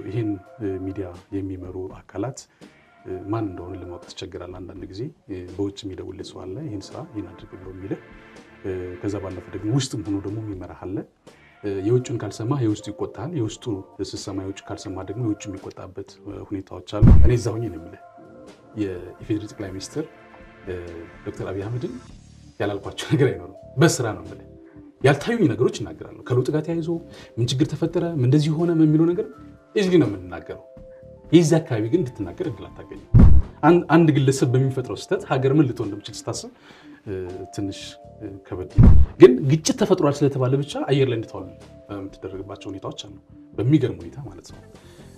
ይህን ሚዲያ የሚመሩ አካላት ማን እንደሆነ ለማወቅ ያስቸግራል። አንዳንድ ጊዜ በውጭ የሚደውልህ ሰው አለ፣ ይህን ስራ ይህን አድርግ ብሎ የሚልህ። ከዛ ባለፈ ደግሞ ውስጥም ሆኖ ደግሞ የሚመራህ አለ። የውጭን ካልሰማ የውስጡ ይቆጣል። የውስጡ ስሰማ የውጭ ካልሰማ ደግሞ የውጭ የሚቆጣበት ሁኔታዎች አሉ። እኔ እዛ ሆኜ ነው የምልህ የኢፌዴሪ ጠቅላይ ሚኒስትር ዶክተር አብይ አህመድን ያላልኳቸው ነገር አይኖርም። በስራ ነው የምልህ ያልታዩኝ ነገሮች እናገራለሁ። ከለውጥ ጋር ተያይዞ ምን ችግር ተፈጠረ፣ ምን እንደዚህ ሆነ የሚለው ነገር እዚህ ነው የምንናገረው። የዚህ አካባቢ ግን እንድትናገር እድል አታገኝም። አንድ ግለሰብ በሚፈጥረው ስህተት ሀገር ምን ልትሆን እንደምችል ስታስብ ትንሽ ከበድ ግን ግጭት ተፈጥሯል ስለተባለ ብቻ አየር ላይ እንድትዋል የምትደረግባቸው ሁኔታዎች አሉ። በሚገርም ሁኔታ ማለት ነው።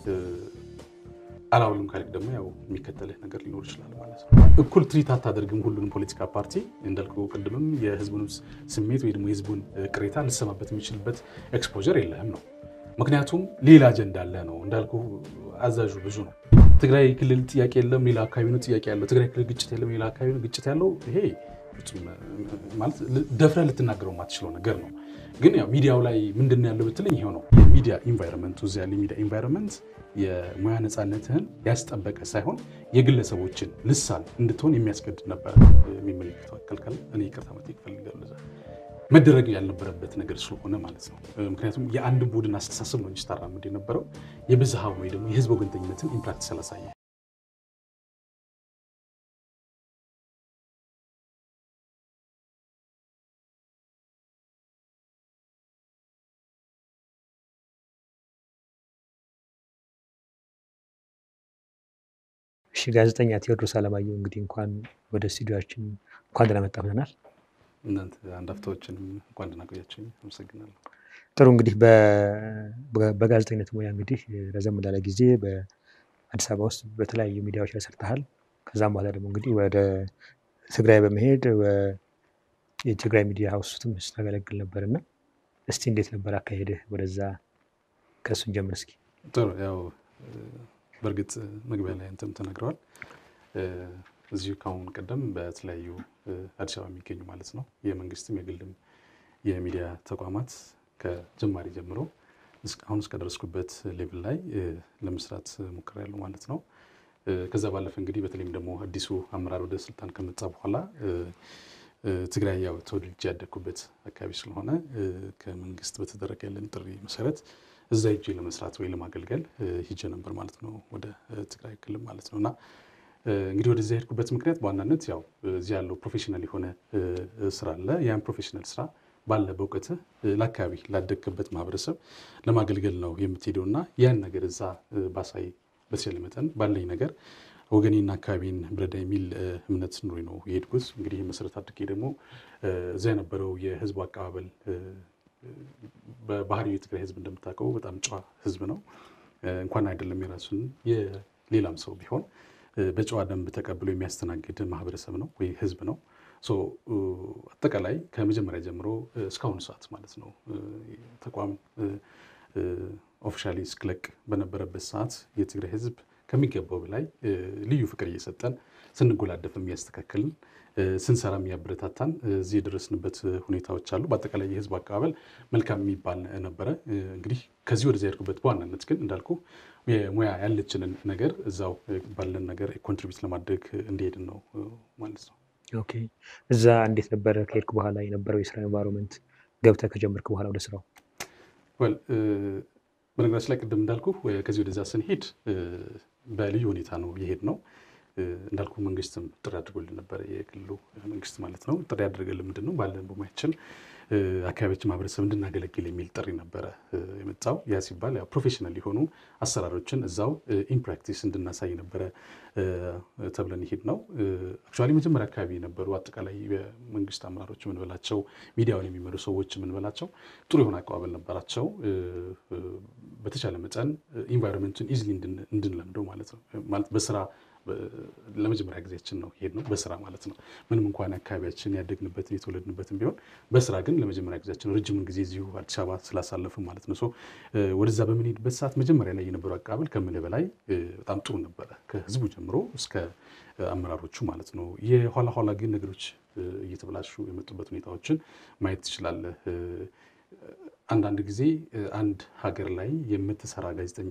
አላውልም ካልክ ደግሞ ያው የሚከተልህ ነገር ሊኖር ይችላል ማለት ነው። እኩል ትሪት አታደርግም ሁሉንም ፖለቲካ ፓርቲ እንዳልኩ ቅድምም የህዝቡን ስሜት ወይ ደግሞ የህዝቡን ቅሬታ ልሰማበት የሚችልበት ኤክስፖዠር የለህም ነው። ምክንያቱም ሌላ አጀንዳ አለ ነው እንዳልኩ አዛዡ ብዙ ነው። ትግራይ ክልል ጥያቄ የለም፣ ሌላ አካባቢ ነው ጥያቄ ያለው። ትግራይ ክልል ግጭት የለም፣ ሌላ አካባቢ ነው ግጭት ያለው። ይሄ ማለት ደፍረህ ልትናገረው የማትችለው ነገር ነው። ግን ያው ሚዲያው ላይ ምንድን ነው ያለው ብትለኝ ይሄው ነው የሚዲያ ኢንቫይሮንመንቱ። እዚያ ያለ የሚዲያ ኢንቫይሮንመንት የሙያ ነፃነትህን ያስጠበቀ ሳይሆን የግለሰቦችን ልሳን እንድትሆን የሚያስገድድ ነበረ። የሚመለከተው አካል ካለ እኔ ይቅርታ መጠየቅ እፈልጋለሁ። እዛ መደረግ ያልነበረበት ነገር ስለሆነ ማለት ነው። ምክንያቱም የአንድ ቡድን አስተሳሰብ ነው እንጂ ስታራምድ የነበረው የብዝሃ ወይ ደግሞ የህዝብ ወገንተኝነትን ኢምፕራክቲስ ያላሳየ እሺ ጋዜጠኛ ቴዎድሮስ አለማየሁ እንግዲህ እንኳን ወደ ስቱዲዮችን እንኳን ደህና መጣህ ብለናል። እናንተ አንድ አፍታዎችንም እንኳን ደህና ቆያችሁኝ። አመሰግናለሁ። ጥሩ እንግዲህ በጋዜጠኝነት ሙያ እንግዲህ ረዘም ላለ ጊዜ በአዲስ አበባ ውስጥ በተለያዩ ሚዲያዎች ላይ ሰርተሃል። ከዛም በኋላ ደግሞ እንግዲህ ወደ ትግራይ በመሄድ የትግራይ ሚዲያ ሀውስ ውስጥም ስታገለግል ነበር እና እስቲ እንዴት ነበር አካሄድህ ወደዛ? ከእሱን ጀምር እስኪ። ጥሩ ያው በእርግጥ መግቢያ ላይ አንተም ተናግረዋል። እዚሁ ከአሁን ቀደም በተለያዩ አዲስ አበባ የሚገኙ ማለት ነው የመንግስትም የግልም የሚዲያ ተቋማት ከጀማሪ ጀምሮ አሁን እስከደረስኩበት ሌቭል ላይ ለመስራት ሞክሬያለሁ ማለት ነው። ከዛ ባለፈ እንግዲህ በተለይም ደግሞ አዲሱ አመራር ወደ ስልጣን ከመጣ በኋላ ትግራይ ያው ተወልጄ ያደግኩበት አካባቢ ስለሆነ ከመንግስት በተደረገልን ጥሪ መሰረት እዛ ሂጄ ለመስራት ወይ ለማገልገል ሂጄ ነበር ማለት ነው፣ ወደ ትግራይ ክልል ማለት ነው። እና እንግዲህ ወደዚያ የሄድኩበት ምክንያት በዋናነት ያው እዚህ ያለው ፕሮፌሽናል የሆነ ስራ አለ። ያን ፕሮፌሽናል ስራ ባለ በእውቀትህ ለአካባቢ ላደግክበት ማህበረሰብ ለማገልገል ነው የምትሄደው እና ያን ነገር እዛ ባሳይ በተቻለ መጠን ባለኝ ነገር ወገኔና አካባቢን ብረዳ የሚል እምነት ኑሮኝ ነው የሄድኩት። እንግዲህ መሰረት አድርጌ ደግሞ እዛ የነበረው የህዝቡ አቀባበል በባህሪው የትግራይ ህዝብ እንደምታውቀው በጣም ጨዋ ህዝብ ነው። እንኳን አይደለም የራሱን የሌላም ሰው ቢሆን በጨዋ ደንብ ተቀብሎ የሚያስተናግድ ማህበረሰብ ነው ወይ ህዝብ ነው። አጠቃላይ ከመጀመሪያ ጀምሮ እስካሁኑ ሰዓት ማለት ነው ተቋም ኦፊሻሊ እስክለቅ በነበረበት ሰዓት የትግራይ ህዝብ ከሚገባው በላይ ልዩ ፍቅር እየሰጠን ስንጎላደፍ የሚያስተካክልን ስንሰራ የሚያበረታታን እዚህ የደረስንበት ሁኔታዎች አሉ። በአጠቃላይ የህዝቡ አቀባበል መልካም የሚባል ነበረ። እንግዲህ ከዚህ ወደዚያ ያድኩበት በዋናነት ግን እንዳልኩ የሙያ ያለችንን ነገር እዛው ባለን ነገር ኮንትሪቢዩት ለማድረግ እንዲሄድን ነው ማለት ነው። ኦኬ እዛ እንዴት ነበረ ከሄድክ በኋላ የነበረው የስራ ኤንቫይሮንመንት ገብተህ ከጀመርክ በኋላ ወደ ስራው? ወል በነገራችን ላይ ቅድም እንዳልኩ ከዚህ ወደዛ ስንሄድ በልዩ ሁኔታ ነው የሄድ ነው። እንዳልኩ መንግስትም ጥሪ አድርጎልን ነበረ፣ የክልሉ መንግስት ማለት ነው። ጥሪ ያደረገልን ምንድን ነው ባለን በሙያችን አካባቢያችን ማህበረሰብ እንድናገለግል የሚል ጥሪ ነበረ የመጣው። ያ ሲባል ያው ፕሮፌሽናል የሆኑ አሰራሮችን እዛው ኢንፕራክቲስ እንድናሳይ ነበረ ተብለን ይሄድ ነው። አክቹዋሊ መጀመሪያ አካባቢ የነበሩ አጠቃላይ የመንግስት አመራሮች የምንበላቸው ሚዲያውን የሚመሩ ሰዎች የምንበላቸው ጥሩ የሆነ አቀባበል ነበራቸው። በተቻለ መጠን ኢንቫይሮንመንቱን ኢዝሊ እንድንለምደው ማለት ነው ማለት በስራ ለመጀመሪያ ጊዜያችን ነው ይሄድ ነው በስራ ማለት ነው። ምንም እንኳን አካባቢያችን ያደግንበትን የተወለድንበትን ቢሆን በስራ ግን ለመጀመሪያ ጊዜያችን ረጅምን ጊዜ እዚሁ አዲስ አበባ ስላሳለፍን ማለት ነው። ወደዛ በምንሄድበት ሰዓት መጀመሪያ ላይ የነበረው አቀባበል ከምልህ በላይ በጣም ጥሩ ነበረ፣ ከህዝቡ ጀምሮ እስከ አመራሮቹ ማለት ነው። የኋላ ኋላ ግን ነገሮች እየተበላሹ የመጡበት ሁኔታዎችን ማየት ትችላለህ። አንዳንድ ጊዜ አንድ ሀገር ላይ የምትሰራ ጋዜጠኛ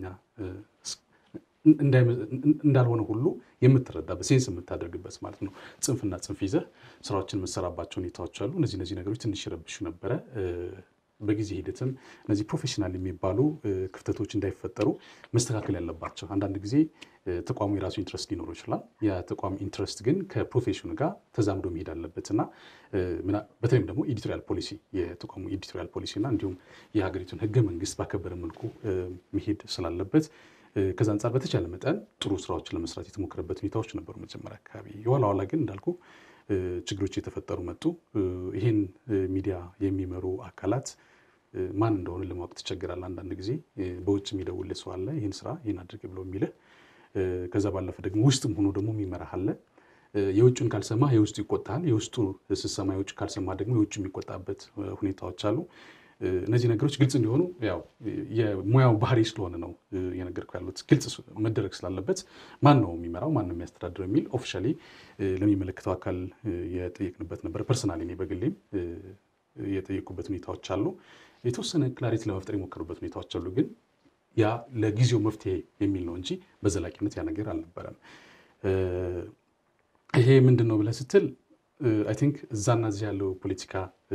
እንዳልሆነ ሁሉ የምትረዳበት ሴንስ የምታደርግበት ማለት ነው። ጽንፍና ጽንፍ ይዘህ ስራዎችን የምትሰራባቸው ሁኔታዎች አሉ። እነዚህ እነዚህ ነገሮች ትንሽ ይረብሹ ነበረ። በጊዜ ሂደትም እነዚህ ፕሮፌሽናል የሚባሉ ክፍተቶች እንዳይፈጠሩ መስተካከል ያለባቸው አንዳንድ ጊዜ ተቋሙ የራሱ ኢንትረስት ሊኖረው ይችላል። የተቋም ኢንትረስት ግን ከፕሮፌሽኑ ጋር ተዛምዶ መሄድ አለበት እና በተለይም ደግሞ ኤዲቶሪያል ፖሊሲ የተቋሙ ኤዲቶሪያል ፖሊሲ እና እንዲሁም የሀገሪቱን ሕገ መንግስት ባከበረ መልኩ መሄድ ስላለበት ከዛ አንጻር በተቻለ መጠን ጥሩ ስራዎችን ለመስራት የተሞከረበት ሁኔታዎች ነበሩ መጀመሪያ አካባቢ። የኋላ ኋላ ግን እንዳልኩ ችግሮች የተፈጠሩ መጡ። ይህን ሚዲያ የሚመሩ አካላት ማን እንደሆነ ለማወቅ ትቸግራል። አንዳንድ ጊዜ በውጭ የሚደውልህ ሰው አለ፣ ይህን ስራ ይህን አድርግ ብለው የሚልህ። ከዛ ባለፈ ደግሞ ውስጥም ሆኖ ደግሞ የሚመራህ አለ። የውጭን ካልሰማ የውስጡ ይቆጣል። የውስጡ ስትሰማ የውጭ ካልሰማ ደግሞ የውጭ የሚቆጣበት ሁኔታዎች አሉ። እነዚህ ነገሮች ግልጽ እንዲሆኑ ያው የሙያው ባህሪ ስለሆነ ነው የነገርኩ ያሉት። ግልጽ መደረግ ስላለበት ማን ነው የሚመራው፣ ማን ነው የሚያስተዳድረው የሚል ኦፊሻሊ ለሚመለከተው አካል የጠየቅንበት ነበር። ፐርሰናሊ እኔ በግሌም የጠየቁበት ሁኔታዎች አሉ። የተወሰነ ክላሪቲ ለመፍጠር የሞከሩበት ሁኔታዎች አሉ። ግን ያ ለጊዜው መፍትሄ የሚል ነው እንጂ በዘላቂነት ያ ነገር አልነበረም። ይሄ ምንድን ነው ብለህ ስትል አይ ቲንክ እዛና እዚህ ያለው ፖለቲካ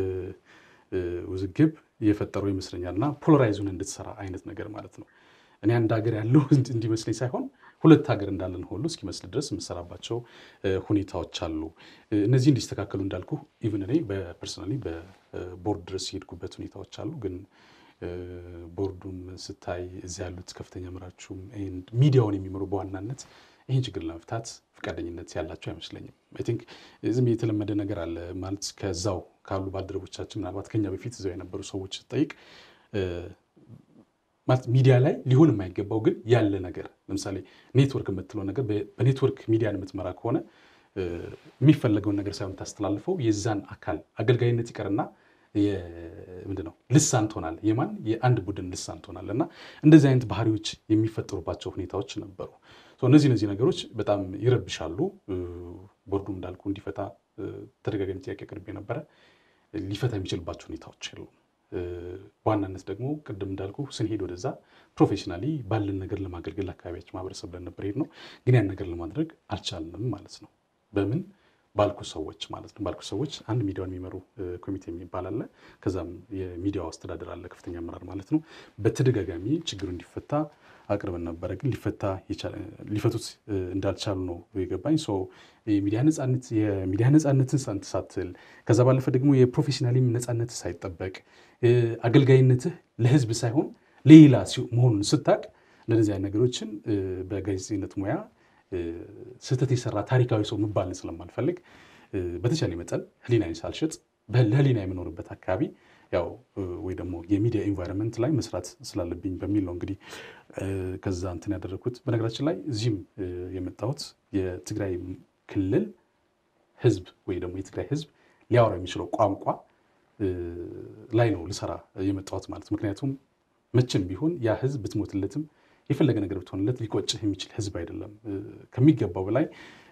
ውዝግብ የፈጠረው ይመስለኛል እና ፖለራይዙን እንድትሰራ አይነት ነገር ማለት ነው። እኔ አንድ ሀገር ያለው እንዲመስለኝ ሳይሆን ሁለት ሀገር እንዳለን ሁሉ እስኪመስል ድረስ የምሰራባቸው ሁኔታዎች አሉ። እነዚህ እንዲስተካከሉ እንዳልኩ ኢቭን እኔ በፐርሰናሊ በቦርድ ድረስ የሄድኩበት ሁኔታዎች አሉ። ግን ቦርዱም ስታይ እዚያ ያሉት ከፍተኛ መራችሁም ሚዲያውን የሚመሩ በዋናነት ይህን ችግር ለመፍታት ፈቃደኝነት ያላቸው አይመስለኝም። አይ ቲንክ ዝም የተለመደ ነገር አለ ማለት ከዛው ካሉ ባልደረቦቻችን ምናልባት ከኛ በፊት እዛው የነበሩ ሰዎች ስጠይቅ ማለት ሚዲያ ላይ ሊሆን የማይገባው ግን ያለ ነገር ለምሳሌ ኔትወርክ የምትለው ነገር በኔትወርክ ሚዲያን የምትመራ ከሆነ የሚፈለገውን ነገር ሳይሆን ታስተላልፈው የዛን አካል አገልጋይነት ይቀርና ምንድን ነው ልሳን ትሆናል። የማን የአንድ ቡድን ልሳን ትሆናል። እና እንደዚህ አይነት ባህሪዎች የሚፈጠሩባቸው ሁኔታዎች ነበሩ። እነዚህ እነዚህ ነገሮች በጣም ይረብሻሉ። ቦርዱም እንዳልኩ እንዲፈታ ተደጋጋሚ ጥያቄ ቅርቤ ነበረ። ሊፈታ የሚችልባቸው ሁኔታዎች የሉም። በዋናነት ደግሞ ቅድም እንዳልኩ ስንሄድ ወደዛ ፕሮፌሽናሊ ባለን ነገር ለማገልገል አካባቢያችን ማህበረሰብ ብለን ነበር ሄድ ነው። ግን ያን ነገር ለማድረግ አልቻልንም ማለት ነው። በምን ባልኩ ሰዎች ማለት ነው። ባልኩ ሰዎች አንድ ሚዲያውን የሚመሩ ኮሚቴ የሚባል አለ። ከዛም የሚዲያው አስተዳደር አለ፣ ከፍተኛ አመራር ማለት ነው። በተደጋጋሚ ችግሩ እንዲፈታ አቅርበን ነበረ። ግን ሊፈቱት እንዳልቻሉ ነው የገባኝ። የሚዲያ ነፃነት የሚዲያ ነፃነትን ሳትል ከዛ ባለፈ ደግሞ የፕሮፌሽናሊም ነፃነት ሳይጠበቅ አገልጋይነትህ ለህዝብ ሳይሆን ለሌላ መሆኑን ስታቅ እንደነዚህ አይነት ነገሮችን በጋዜጠኝነት ሙያ ስህተት የሰራ ታሪካዊ ሰው መባልን ስለማልፈልግ በተቻለ መጠን ህሊናዬን ሳልሸጥ ለህሊና የምኖርበት አካባቢ ያው ወይ ደግሞ የሚዲያ ኢንቫይሮንመንት ላይ መስራት ስላለብኝ በሚል ነው እንግዲህ ከዛ እንትን ያደረግኩት። በነገራችን ላይ እዚህም የመጣሁት የትግራይ ክልል ህዝብ ወይ ደግሞ የትግራይ ህዝብ ሊያወራ የሚችለው ቋንቋ ላይ ነው ልሰራ የመጣሁት ማለት ምክንያቱም መቼም ቢሆን ያ ህዝብ ብትሞትለትም የፈለገ ነገር ብትሆንለት ሊቆጭህ የሚችል ህዝብ አይደለም። ከሚገባው በላይ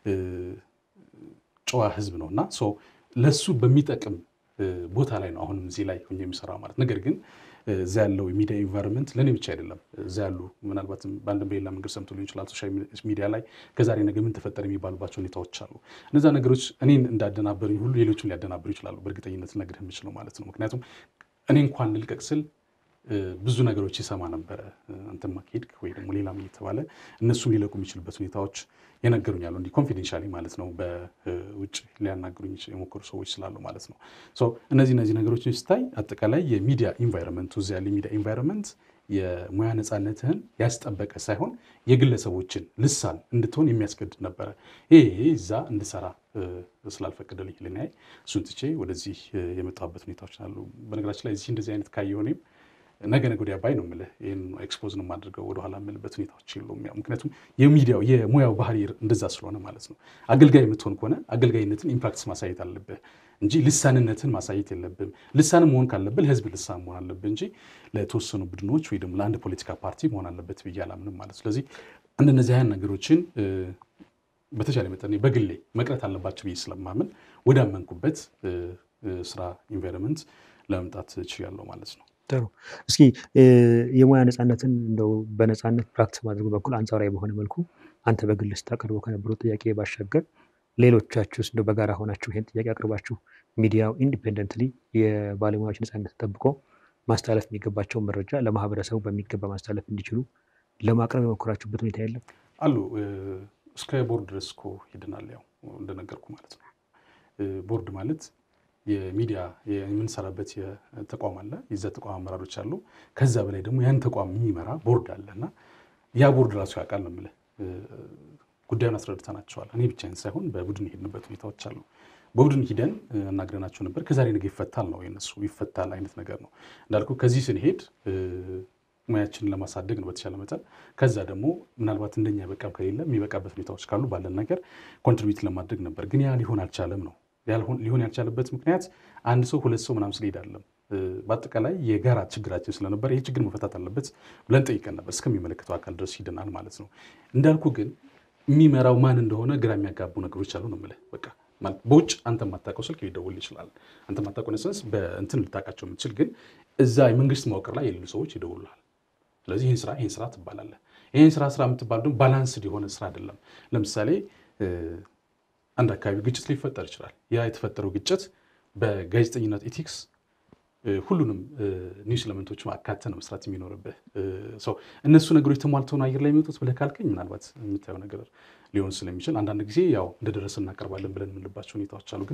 ጨዋ ህዝብ ነው እና ለሱ በሚጠቅም ቦታ ላይ ነው አሁንም እዚህ ላይ ሆኜ የሚሰራ ማለት ነገር ግን እዛ ያለው የሚዲያ ኢንቫይሮንመንት ለእኔ ብቻ አይደለም። እዛ ያሉ ምናልባትም በአንድም በሌላ መንገድ ሰምቶ ሊሆን ይችላል። ሶሻል ሚዲያ ላይ ከዛሬ ነገ ምን ተፈጠረ የሚባሉባቸው ሁኔታዎች አሉ። እነዛ ነገሮች እኔን እንዳደናበሩኝ ሁሉ ሌሎችን ሊያደናብሩ ይችላሉ። በእርግጠኝነት ልነግርህ የምችለው ማለት ነው። ምክንያቱም እኔ እንኳን ልልቀቅ ስል ብዙ ነገሮች ይሰማ ነበረ። አንተማ ከሄድክ ወይ ደግሞ ሌላም እየተባለ እነሱም ሊለቁ የሚችልበት ሁኔታዎች የነገሩኛሉ። እንዲህ ኮንፊደንሻሊ ማለት ነው። በውጭ ሊያናግሩኝ የሞከሩ ሰዎች ስላሉ ማለት ነው። እነዚህ እነዚህ ነገሮችን ስታይ አጠቃላይ የሚዲያ ኢንቫይሮንመንቱ እዚያ ያለ የሚዲያ ኢንቫይሮንመንት የሙያ ነፃነትህን ያስጠበቀ ሳይሆን የግለሰቦችን ልሳን እንድትሆን የሚያስገድድ ነበረ። ይሄ እዛ እንድሰራ ስላልፈቀደልኝ ልናይ እሱን ትቼ ወደዚህ የመጣሁበት ሁኔታዎች አሉ። በነገራችን ላይ እዚህ እንደዚህ አይነት ካየሁ እኔም ነገ ነገ ወዲያ ባይ ነው የምልህ። ይህን ኤክስፖዝ ነው የማድርገው ወደኋላ የምልበት ሁኔታዎች የሉም። ያው ምክንያቱም የሚዲያው የሙያው ባህሪ እንደዛ ስለሆነ ማለት ነው። አገልጋይ የምትሆን ከሆነ አገልጋይነትን ኢምፓክትስ ማሳየት አለብህ እንጂ ልሳንነትን ማሳየት የለብም። ልሳን መሆን ካለብህ ለህዝብ ልሳን መሆን አለብህ እንጂ ለተወሰኑ ቡድኖች ወይ ደግሞ ለአንድ ፖለቲካ ፓርቲ መሆን አለበት ብዬ አላምንም ማለት ስለዚህ እንደነዚህ አይነት ነገሮችን በተቻለ መጠን በግሌ መቅረት አለባቸው ብዬ ስለማምን ወዳመንኩበት ስራ ኢንቫይሮንመንት ለመምጣት ችያለሁ ማለት ነው። ጥሩ። እስኪ የሙያ ነፃነትን እንደው በነፃነት ፕራክቲስ ማድረጉ በኩል አንጻራዊ በሆነ መልኩ አንተ በግል ስታቀርበው ከነበረው ጥያቄ ባሻገር ሌሎቻችሁስ እንደው በጋራ ሆናችሁ ይሄን ጥያቄ አቅርባችሁ ሚዲያው ኢንዲፔንደንትሊ የባለሙያዎች ነፃነት ተጠብቆ ማስተላለፍ የሚገባቸውን መረጃ ለማህበረሰቡ በሚገባ ማስተላለፍ እንዲችሉ ለማቅረብ የሞከራችሁበት ሁኔታ የለም? አሉ እስከ ቦርድ ድረስ እኮ ሄደናል። ያው እንደነገርኩ ማለት ነው። ቦርድ ማለት የሚዲያ የምንሰራበት ተቋም አለ። የዛ ተቋም አመራሮች አሉ። ከዛ በላይ ደግሞ ያን ተቋም የሚመራ ቦርድ አለ እና ያ ቦርድ ራሱ ያውቃል ነው የምልህ። ጉዳዩን አስረድተናቸዋል። እኔ ብቻዬን ሳይሆን በቡድን የሄድንበት ሁኔታዎች አሉ። በቡድን ሂደን አናግረናቸው ነበር። ከዛሬ ነገ ይፈታል ነው የነሱ ይፈታል አይነት ነገር ነው እንዳልኩ። ከዚህ ስንሄድ ሙያችንን ለማሳደግ ነው በተሻለ መጠን። ከዛ ደግሞ ምናልባት እንደኛ በቃም ከሌለ የሚበቃበት ሁኔታዎች ካሉ ባለን ነገር ኮንትሪቢዩት ለማድረግ ነበር። ግን ያ ሊሆን አልቻለም ነው ሊሆን ያልቻለበት ምክንያት አንድ ሰው ሁለት ሰው ምናምን ስለሄድ አለም በአጠቃላይ የጋራ ችግራችን ስለነበር ይህ ችግር መፈታት አለበት ብለን ጠይቀን ነበር። እስከሚመለከተው አካል ድረስ ሂደናል ማለት ነው። እንዳልኩ ግን የሚመራው ማን እንደሆነ ግራ የሚያጋቡ ነገሮች አሉ ነው የምልህ። በቃ ማለት በውጭ አንተ የማታውቀው ስልክ ሊደውል ይችላል። አንተ የማታውቀው ነሰንስ በእንትን ልታውቃቸው የምትችል ግን እዛ የመንግስት መዋቅር ላይ የሌሉ ሰዎች ይደውሉሃል። ስለዚህ ይህን ስራ ይህን ስራ ትባላለህ። ይህን ስራ ስራ የምትባል ደግሞ ባላንስድ የሆነ ስራ አይደለም። ለምሳሌ አንድ አካባቢ ግጭት ሊፈጠር ይችላል። ያ የተፈጠረው ግጭት በጋዜጠኝነት ኢቲክስ ሁሉንም ኒውስ ኤለመንቶች አካተህ ነው መስራት የሚኖርብህ። ሰው እነሱ ነገሮች ተሟልተው ነው አየር ላይ የሚወጡት ብለህ ካልከኝ ምናልባት የምታየው ነገር ሊሆን ስለሚችል አንዳንድ ጊዜ ያው እንደደረሰ እናቀርባለን ብለን የምንልባቸው ሁኔታዎች አሉ። ግን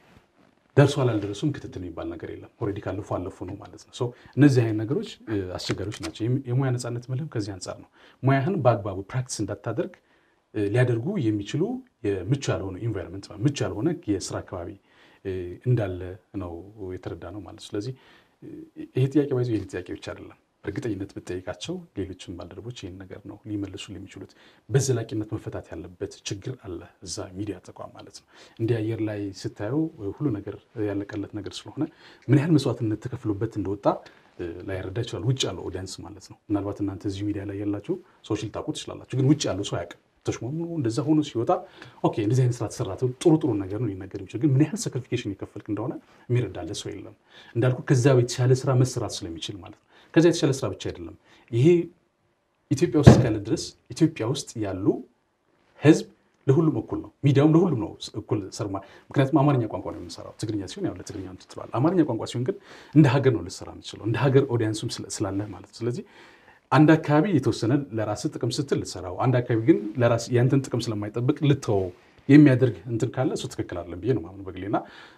ደርሷል አልደረሱም ክትትል የሚባል ነገር የለም። ኦልሬዲ ካለፉ አለፉ ነው ማለት ነው። እነዚህ አይነት ነገሮች አስቸጋሪዎች ናቸው። የሙያ ነፃነት ምልህም ከዚህ አንጻር ነው። ሙያህን በአግባቡ ፕራክቲስ እንዳታደርግ ሊያደርጉ የሚችሉ ምቹ ያልሆነ ኢንቫይሮንመንት ምቹ ያልሆነ የስራ አካባቢ እንዳለ ነው የተረዳ ነው ማለት። ስለዚህ ይሄ ጥያቄ ባይዞ ይህ ጥያቄ ብቻ አይደለም። በእርግጠኝነት ብጠይቃቸው ሌሎችም ባልደረቦች ይህን ነገር ነው ሊመልሱ የሚችሉት። በዘላቂነት መፈታት ያለበት ችግር አለ እዛ ሚዲያ ተቋም ማለት ነው። እንዲህ አየር ላይ ስታየው ሁሉ ነገር ያለቀለት ነገር ስለሆነ ምን ያህል መስዋዕትነት ተከፍሎበት እንደወጣ ላይረዳ ይችላል። ውጭ ያለው ኦዲየንስ ማለት ነው። ምናልባት እናንተ እዚሁ ሚዲያ ላይ ያላችሁ ሰዎች ልታውቁ ትችላላችሁ። ግን ውጭ ያለው ሰው አያውቅም። ተሽሞኑ እንደዛ ሆኖ ሲወጣ ኦኬ እንደዚህ አይነት ስራ ተሰራ ጥሩ ጥሩ ነገር ነው ሊነገር የሚችል ግን ምን ያህል ሳክሪፊኬሽን የከፈልክ እንደሆነ የሚረዳለ ሰው የለም። እንዳልኩ ከዛ የተሻለ ስራ መሰራት ስለሚችል ማለት ነው። ከዛ የተሻለ ስራ ብቻ አይደለም ይሄ ኢትዮጵያ ውስጥ እስካለ ድረስ ኢትዮጵያ ውስጥ ያሉ ህዝብ ለሁሉም እኩል ነው። ሚዲያውም ለሁሉም ነው እኩል ሰርማ ምክንያቱም አማርኛ ቋንቋ ነው የምንሰራው። ትግርኛ ሲሆን ያው ለትግርኛ ትትለዋል። አማርኛ ቋንቋ ሲሆን ግን እንደ ሀገር ነው ልሰራ የምችለው እንደ ሀገር ኦዲየንሱም ስላለህ ማለት ነው። ስለዚህ አንድ አካባቢ የተወሰነ ለራስህ ጥቅም ስትል ልትሰራው፣ አንድ አካባቢ ግን ያንተን ጥቅም ስለማይጠብቅ ልተወው የሚያደርግ እንትን ካለ እሱ ትክክል አይደለም ብዬ ነው ማምኑ በግሌና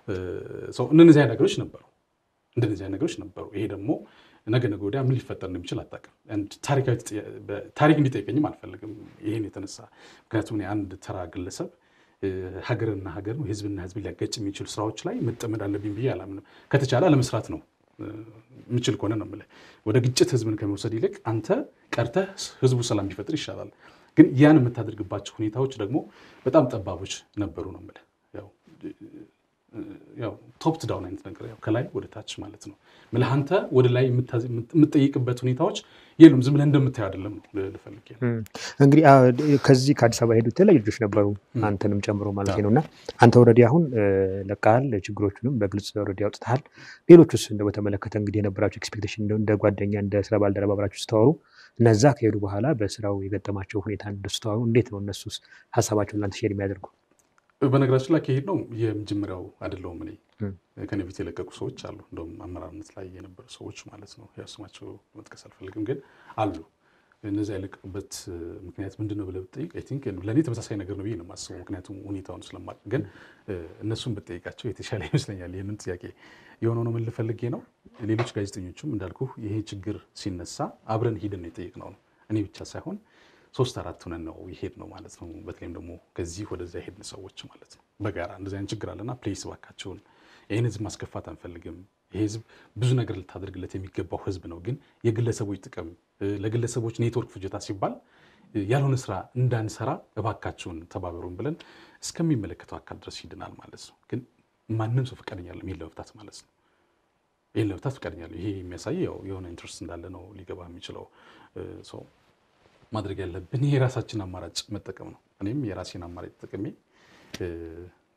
እንደነዚህ አይነት ነገሮች ነበሩ እንደነዚህ አይነት ነገሮች ነበሩ። ይሄ ደግሞ ነገ ነገ ወዲያ ምን ሊፈጠር እንደሚችል አታውቅም። ታሪክ እንዲጠይቀኝም አልፈልግም ይሄን የተነሳ ምክንያቱም እኔ አንድ ተራ ግለሰብ ሀገርና ሀገር ህዝብና ህዝብ ሊያጋጭ የሚችሉ ስራዎች ላይ መጠመድ አለብኝ ብዬ አላምንም። ከተቻለ አለመስራት ነው የምችል ከሆነ ነው የምልህ። ወደ ግጭት ህዝብን ከመውሰድ ይልቅ አንተ ቀርተህ ህዝቡ ሰላም ቢፈጥር ይሻላል። ግን ያን የምታደርግባቸው ሁኔታዎች ደግሞ በጣም ጠባቦች ነበሩ ነው የምልህ። ያው ቶፕ ዳውን አይነት ነገር ያው ከላይ ወደ ታች ማለት ነው የምልህ። አንተ ወደ ላይ የምትጠይቅበት ሁኔታዎች የሉም። ዝም ብለህ እንደምታየው አይደለም ነው ልፈልግ እንግዲህ ከዚህ ከአዲስ አበባ ሄዱ የተለያዩ ልጆች ነበሩ አንተንም ጨምሮ ማለት ነው። እና አንተ ወረዲ አሁን ለቃል ችግሮቹንም በግልጽ ወረዲ አውጥተሃል። ሌሎቹስ እንደ በተመለከተ እንግዲህ የነበራቸው ኤክስፔክቴሽን እንደ ጓደኛ እንደ ስራ ባልደረባ አብራችሁ ስተዋሩ እነዛ ከሄዱ በኋላ በስራው የገጠማቸው ሁኔታ ስተዋሩ እንዴት ነው እነሱስ ሀሳባቸውን ላንተ ሼር የሚያደርጉ? በነገራችን ላይ ከሄድ ነው የመጀመሪያው አይደለሁም እኔ ከኔ በፊት የለቀቁ ሰዎች አሉ። እንደውም አመራርነት ላይ የነበሩ ሰዎች ማለት ነው። ያው ስማቸው መጥቀስ አልፈልግም፣ ግን አሉ። እነዚያ የለቀቁበት ምክንያት ምንድን ነው ብለህ ብትጠይቅ አይ ቲንክ ለእኔ ተመሳሳይ ነገር ነው ብዬ ነው የማስበው። ምክንያቱም ሁኔታውን ስለማቅ፣ ግን እነሱን ብጠይቃቸው የተሻለ ይመስለኛል። ይህንን ጥያቄ የሆነው ነው ምን ልፈልጌ ነው። ሌሎች ጋዜጠኞችም እንዳልኩ ይሄ ችግር ሲነሳ አብረን ሂደን የጠየቅነው ነው። እኔ ብቻ ሳይሆን ሶስት አራት ሆነን ነው ይሄድ ነው ማለት ነው። በተለይም ደግሞ ከዚህ ወደዚያ የሄድን ሰዎች ማለት ነው። በጋራ እንደዚህ አይነት ችግር አለና ፕሌስ እባካቸውን ይህን ህዝብ ማስከፋት አንፈልግም። ይህ ህዝብ ብዙ ነገር ልታደርግለት የሚገባው ህዝብ ነው። ግን የግለሰቦች ጥቅም ለግለሰቦች ኔትወርክ ፍጆታ ሲባል ያልሆነ ስራ እንዳንሰራ እባካቸውን ተባበሩን ብለን እስከሚመለከተው አካል ድረስ ሂድናል ማለት ነው። ግን ማንም ሰው ፈቃደኛ አይደለም ይህን ለመፍታት ማለት ነው። ይህን ለመፍታት ፈቃደኛ አይደለም። ይሄ የሚያሳየው የሆነ ኢንትረስት እንዳለ ነው ሊገባ የሚችለው ሰው ማድረግ ያለብን ይሄ የራሳችን አማራጭ መጠቀም ነው። እኔም የራሴን አማራጭ ተጠቅሜ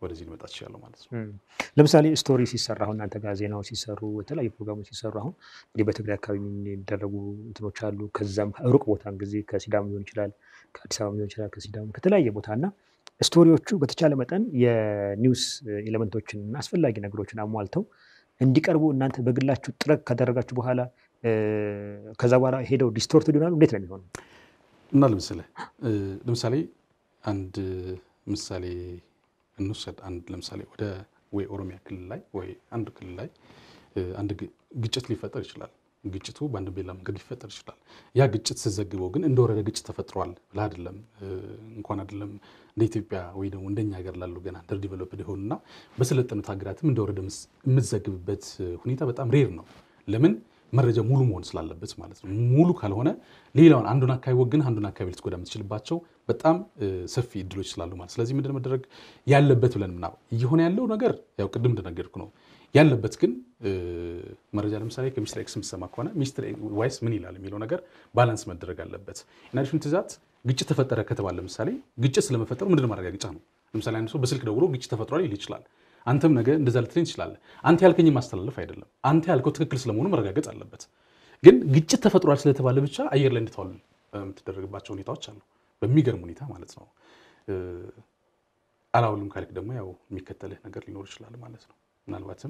ወደዚህ ሊመጣ ትችላለሁ ማለት ነው። ለምሳሌ ስቶሪ ሲሰራ አሁን እናንተ ጋር ዜናዎች ሲሰሩ የተለያዩ ፕሮግራሞች ሲሰሩ አሁን እንግዲህ በትግራይ አካባቢ የሚደረጉ እንትኖች አሉ። ከዛም ሩቅ ቦታ ጊዜ ከሲዳም ሊሆን ይችላል፣ ከአዲስ አበባ ሊሆን ይችላል፣ ከሲዳም ከተለያየ ቦታ እና ስቶሪዎቹ በተቻለ መጠን የኒውስ ኤሌመንቶችን እና አስፈላጊ ነገሮችን አሟልተው እንዲቀርቡ እናንተ በግላችሁ ጥረት ካደረጋችሁ በኋላ ከዛ በኋላ ሄደው ዲስቶርትድ ይሆናሉ። እንዴት ነው የሚሆነው? እና ለምሳሌ ለምሳሌ አንድ ምሳሌ እንውሰድ። አንድ ለምሳሌ ወደ ወይ ኦሮሚያ ክልል ላይ ወይ አንድ ክልል ላይ አንድ ግጭት ሊፈጠር ይችላል። ግጭቱ በአንድ ቤላ መንገድ ሊፈጠር ይችላል። ያ ግጭት ስዘግበው ግን እንደወረደ ግጭት ተፈጥሯል ብለህ አይደለም እንኳን አይደለም እንደ ኢትዮጵያ ወይ ደግሞ እንደኛ ሀገር ላሉ ገና አንደር ዲቨሎፕድ የሆኑና በሰለጠኑት ሀገራትም እንደወረደ የምትዘግብበት ሁኔታ በጣም ሬር ነው። ለምን መረጃ ሙሉ መሆን ስላለበት ማለት ነው። ሙሉ ካልሆነ ሌላውን አንዱን አካባቢ ወግን አንዱን አካባቢ ልትጎዳ የምትችልባቸው በጣም ሰፊ እድሎች ስላሉ ማለት ስለዚህ ምንድን መደረግ ያለበት ብለን ምናምን እየሆነ ያለው ነገር ያው ቅድም እንደነገርኩ ነው ያለበት ግን መረጃ ለምሳሌ ከሚስትር ኤክስ የምትሰማ ከሆነ ሚስትር ዋይስ ምን ይላል የሚለው ነገር ባላንስ መደረግ አለበት። ኢናዲሽን ትዛት ግጭት ተፈጠረ ከተባለ ለምሳሌ ግጭት ስለመፈጠሩ ምንድን ማረጋገጫ ነው? ለምሳሌ አንድ ሰው በስልክ ደውሎ ግጭት ተፈጥሯል ይል ይችላል። አንተም ነገ እንደዛ ልትለኝ ትችላለህ። አንተ ያልከኝ ማስተላለፍ አይደለም። አንተ ያልከው ትክክል ስለመሆኑ መረጋገጥ አለበት። ግን ግጭት ተፈጥሯል ስለተባለ ብቻ አየር ላይ እንድትዋል የምትደረግባቸው ሁኔታዎች አሉ፣ በሚገርም ሁኔታ ማለት ነው። አላውልም ካልክ ደግሞ ያው የሚከተልህ ነገር ሊኖር ይችላል ማለት ነው። ምናልባትም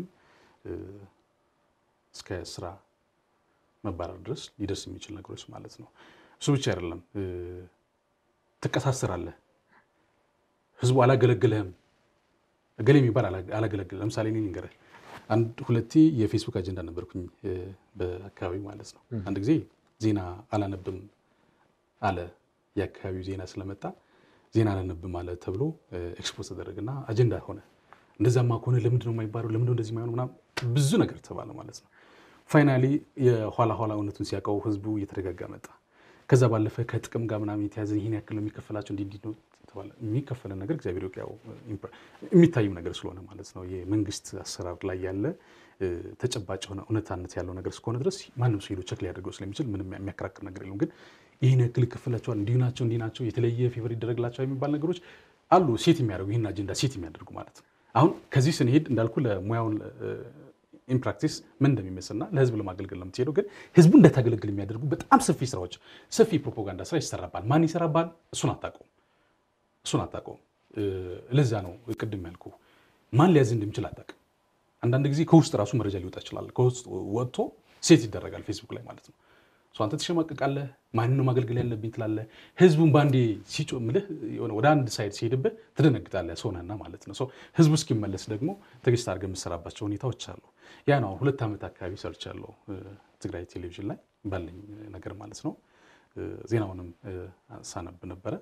እስከ ስራ መባረር ድረስ ሊደርስ የሚችል ነገሮች ማለት ነው። እሱ ብቻ አይደለም፣ ትቀሳሰራለህ። ህዝቡ አላገለግልህም እገሌ የሚባል አላገለግል ለምሳሌ እኔ ልንገርህ፣ አንድ ሁለቴ የፌስቡክ አጀንዳ ነበርኩኝ በአካባቢ ማለት ነው። አንድ ጊዜ ዜና አላነብም አለ የአካባቢው ዜና ስለመጣ ዜና አላነብም አለ ተብሎ ኤክስፖዝ ተደረገና አጀንዳ ሆነ። እንደዛማ ከሆነ ለምንድን ነው የማይባለው? ለምንድን ነው እንደዚህ የማይሆን ምናምን ብዙ ነገር ተባለ ማለት ነው። ፋይናሊ የኋላ ኋላ እውነቱን ሲያውቀው ህዝቡ እየተረጋጋ መጣ። ከዛ ባለፈ ከጥቅም ጋር ምናምን የተያዘ ይህን ያክል ነው የሚከፈላቸው እንዲህ እንዲህ ነው ተባለ። የሚከፈለን ነገር እግዚአብሔር ያው የሚታይም ነገር ስለሆነ ማለት ነው የመንግስት አሰራር ላይ ያለ ተጨባጭ የሆነ እውነታነት ያለው ነገር እስከሆነ ድረስ ማንም ሰው ሄዶ ቸክ ሊያደርገው ስለሚችል ምንም የሚያከራክር ነገር የለውም። ግን ይህን ያክል ይከፈላቸዋል፣ እንዲህ ናቸው፣ እንዲህ ናቸው፣ የተለየ ፌቨር ይደረግላቸዋል የሚባል ነገሮች አሉ። ሴት የሚያደርጉ ይህን አጀንዳ ሴት የሚያደርጉ ማለት ነው። አሁን ከዚህ ስንሄድ እንዳልኩ ለሙያውን ኢንፕራክቲስ ምን እንደሚመስልና ለህዝብ ለማገልገል ነው የምትሄደው። ግን ህዝቡ እንዳታገለግል የሚያደርጉ በጣም ሰፊ ስራዎች፣ ሰፊ ፕሮፓጋንዳ ስራ ይሰራባል። ማን ይሰራባል? እሱን አታውቀውም። እሱን አታውቀውም። ለዛ ነው ቅድም ያልኩ ማን ሊያዝ እንደሚችል አታውቅም። አንዳንድ ጊዜ ከውስጥ ራሱ መረጃ ሊወጣ ይችላል። ከውስጥ ወጥቶ ሴት ይደረጋል ፌስቡክ ላይ ማለት ነው። አንተ ትሸማቀቃለህ። ማንን ነው ማገልገል ያለብኝ ትላለህ። ህዝቡን በአንዴ ሲጮህ ምልህ ወደ አንድ ሳይድ ሲሄድብህ ትደነግጣለህ። ሰውነህና ማለት ነው። ህዝቡ እስኪመለስ ደግሞ ትዕግስት አድርገህ የምትሰራባቸው ሁኔታዎች አሉ። ያ ነው ሁለት ዓመት አካባቢ ሰርቻለሁ ትግራይ ቴሌቪዥን ላይ ባለኝ ነገር ማለት ነው። ዜናውንም ሳነብ ነበረ።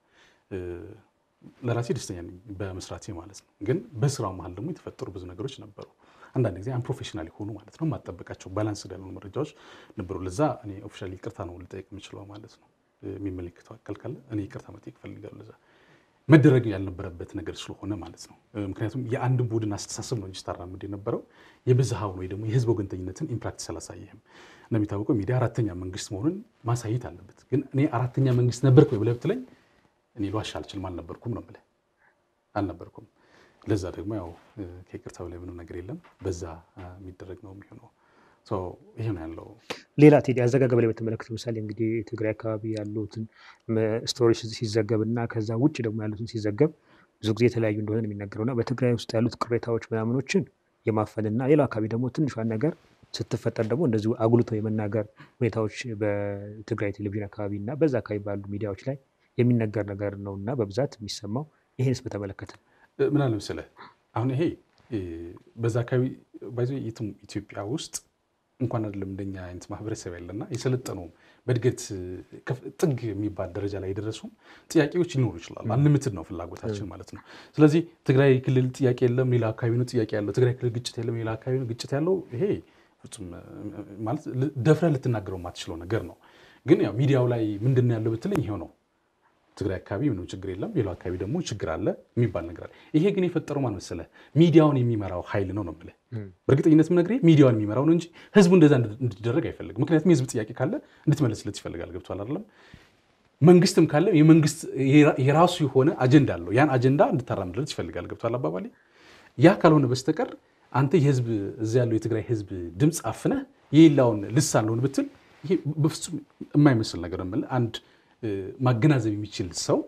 ለራሴ ደስተኛ ነኝ በመስራቴ ማለት ነው። ግን በስራው መሀል ደግሞ የተፈጠሩ ብዙ ነገሮች ነበሩ። አንዳንድ ጊዜ አንፕሮፌሽናል የሆኑ ማለት ነው የማጠበቃቸው ባላንስ ያልሆኑ መረጃዎች ነበሩ። ለዛ እኔ ኦፊሻሊ ይቅርታ ነው ልጠይቅ የምችለው ማለት ነው። የሚመለከተው አካል ካለ እኔ ይቅርታ መጠየቅ እፈልጋለሁ። ለዛ መደረግ ያልነበረበት ነገር ስለሆነ ማለት ነው። ምክንያቱም የአንድ ቡድን አስተሳሰብ ነው እንጂ ስታራምድ የነበረው የብዝሃውን ወይ ደግሞ የህዝብ ወገንተኝነትን ኢምፕራክቲስ አላሳየህም። እንደሚታወቀው ሚዲያ አራተኛ መንግስት መሆኑን ማሳየት አለበት። ግን እኔ አራተኛ መንግስት ነበርኩ ወይ ብለህ ብትለኝ እኔ ልዋሽ አልችልም። አልነበርኩም ነው የምልህ፣ አልነበርኩም። ለዛ ደግሞ ያው ከይቅርታ በላይ ምንም ነገር የለም። በዛ የሚደረግ ነው የሚሆነው። ይሄ ነው ያለው። ሌላ ቴዲ አዘጋገብ ላይ በተመለከተ ምሳሌ እንግዲህ ትግራይ አካባቢ ያሉትን ስቶሪዎች ሲዘገብ እና ከዛ ውጭ ደግሞ ያሉትን ሲዘገብ ብዙ ጊዜ የተለያዩ እንደሆነ ነው የሚነገረው እና በትግራይ ውስጥ ያሉት ቅሬታዎች ምናምኖችን የማፈንና ሌላው አካባቢ ደግሞ ትንሿን ነገር ስትፈጠር ደግሞ እንደዚሁ አጉልቶ የመናገር ሁኔታዎች በትግራይ ቴሌቪዥን አካባቢ እና በዛ አካባቢ ባሉ ሚዲያዎች ላይ የሚነገር ነገር ነው እና በብዛት የሚሰማው ይህንስ በተመለከተ ምን አለ መሰለህ፣ አሁን ይሄ በዛ አካባቢ ባይዞ የትም ኢትዮጵያ ውስጥ እንኳን አይደለም እንደኛ አይነት ማህበረሰብ ያለና የሰለጠነውም በእድገት ጥግ የሚባል ደረጃ ላይ የደረሱም ጥያቄዎች ሊኖሩ ይችላሉ። አንልምትድ ነው ፍላጎታችን ማለት ነው። ስለዚህ ትግራይ ክልል ጥያቄ የለም፣ ሌላ አካባቢ ነው ጥያቄ ያለው። ትግራይ ክልል ግጭት የለም፣ ሌላ አካባቢ ነው ግጭት ያለው። ይሄ ፍጹም ማለት ደፍረህ ልትናገረው የማትችለው ነገር ነው። ግን ያው ሚዲያው ላይ ምንድን ነው ያለው ብትለኝ ይሄው ነው ትግራይ አካባቢ ምንም ችግር የለም፣ ሌላው አካባቢ ደግሞ ችግር አለ የሚባል ነገር አለ። ይሄ ግን የፈጠረው ማን መሰለህ? ሚዲያውን የሚመራው ኃይል ነው ነው የምልህ። በእርግጠኝነት የምነግርህ ሚዲያውን የሚመራው ነው እንጂ ህዝቡ እንደዛ እንዲደረግ አይፈልግም። ምክንያቱም የህዝብ ጥያቄ ካለ እንድትመለስለት ይፈልጋል። ገብቶሃል አይደለም? መንግስትም ካለ የመንግስት የራሱ የሆነ አጀንዳ አለው። ያን አጀንዳ እንድታራምድለት ይፈልጋል። ገብቷል አባባሌ? ያ ካልሆነ በስተቀር አንተ የህዝብ እዚያ ያለው የትግራይ ህዝብ ድምፅ አፍነህ የሌላውን ልሳን ልሆን ብትል ይሄ በፍጹም የማይመስል ነገር ነው። አንድ ማገናዘብ የሚችል ሰው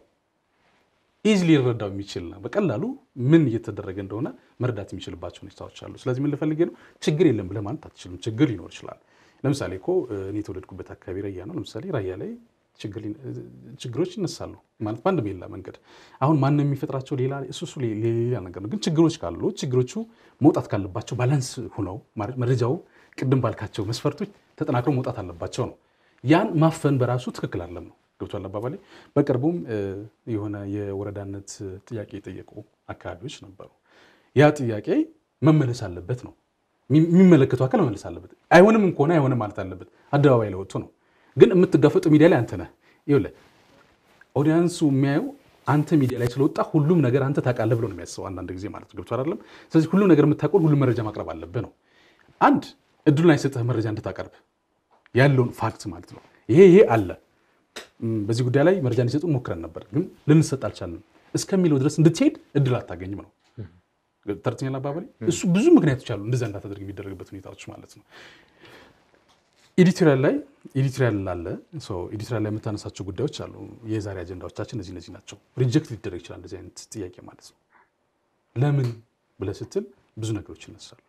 ኢዝሊ ሊረዳው የሚችል በቀላሉ ምን እየተደረገ እንደሆነ መረዳት የሚችልባቸው ሁኔታዎች አሉ። ስለዚህ ምን ልፈልጌ ነው፣ ችግር የለም ብለህ ማለት አትችልም። ችግር ሊኖር ይችላል። ለምሳሌ እኮ እኔ የተወለድኩበት አካባቢ ራያ ነው። ለምሳሌ ራያ ላይ ችግሮች ይነሳሉ ማለት በአንድ ሌላ መንገድ አሁን ማንም የሚፈጥራቸው ሌላ እሱ እሱ ሌላ ነገር ነው። ግን ችግሮች ካሉ ችግሮቹ መውጣት ካለባቸው ባላንስ ሆነው መረጃው ቅድም ባልካቸው መስፈርቶች ተጠናክረው መውጣት አለባቸው ነው። ያን ማፈን በራሱ ትክክል አለም ነው። ገብቷል አባባሌ። በቅርቡም የሆነ የወረዳነት ጥያቄ የጠየቁ አካባቢዎች ነበሩ። ያ ጥያቄ መመለስ አለበት ነው የሚመለከቱ አካል መመለስ አለበት። አይሆንም ከሆነ አይሆንም ማለት አለበት። አደባባይ ላይ ወጥቶ ነው ግን የምትጋፈጡ ሚዲያ ላይ አንተ ነህ። ይኸውልህ ኦዲያንሱ የሚያየው አንተ ሚዲያ ላይ ስለወጣ ሁሉም ነገር አንተ ታውቃለህ ብሎ ነው የሚያስበው አንዳንድ ጊዜ ማለት ገብቶ አይደለም። ስለዚህ ሁሉም ነገር የምታውቀው ሁሉም መረጃ ማቅረብ አለብህ ነው። አንድ እድሉን አይሰጥህ መረጃ እንድታቀርብ ያለውን ፋክት ማለት ነው። ይሄ ይሄ አለ በዚህ ጉዳይ ላይ መረጃ እንዲሰጡ ሞክረን ነበር፣ ግን ልንሰጥ አልቻልንም እስከሚለው ድረስ እንድትሄድ እድል አታገኝም ነው ተርትኛል አባባሌ። እሱ ብዙ ምክንያቶች አሉ እንደዛ እንዳታደርግ የሚደረግበት ሁኔታዎች ማለት ነው። ኤዲቶሪያል ላይ ኤዲቶሪያል ላለ ኤዲቶሪያል ላይ የምታነሳቸው ጉዳዮች አሉ። የዛሬ አጀንዳዎቻችን እነዚህ እነዚህ ናቸው። ሪጀክት ሊደረግ ይችላል እንደዚህ አይነት ጥያቄ ማለት ነው። ለምን ብለህ ስትል ብዙ ነገሮች ይነሳሉ።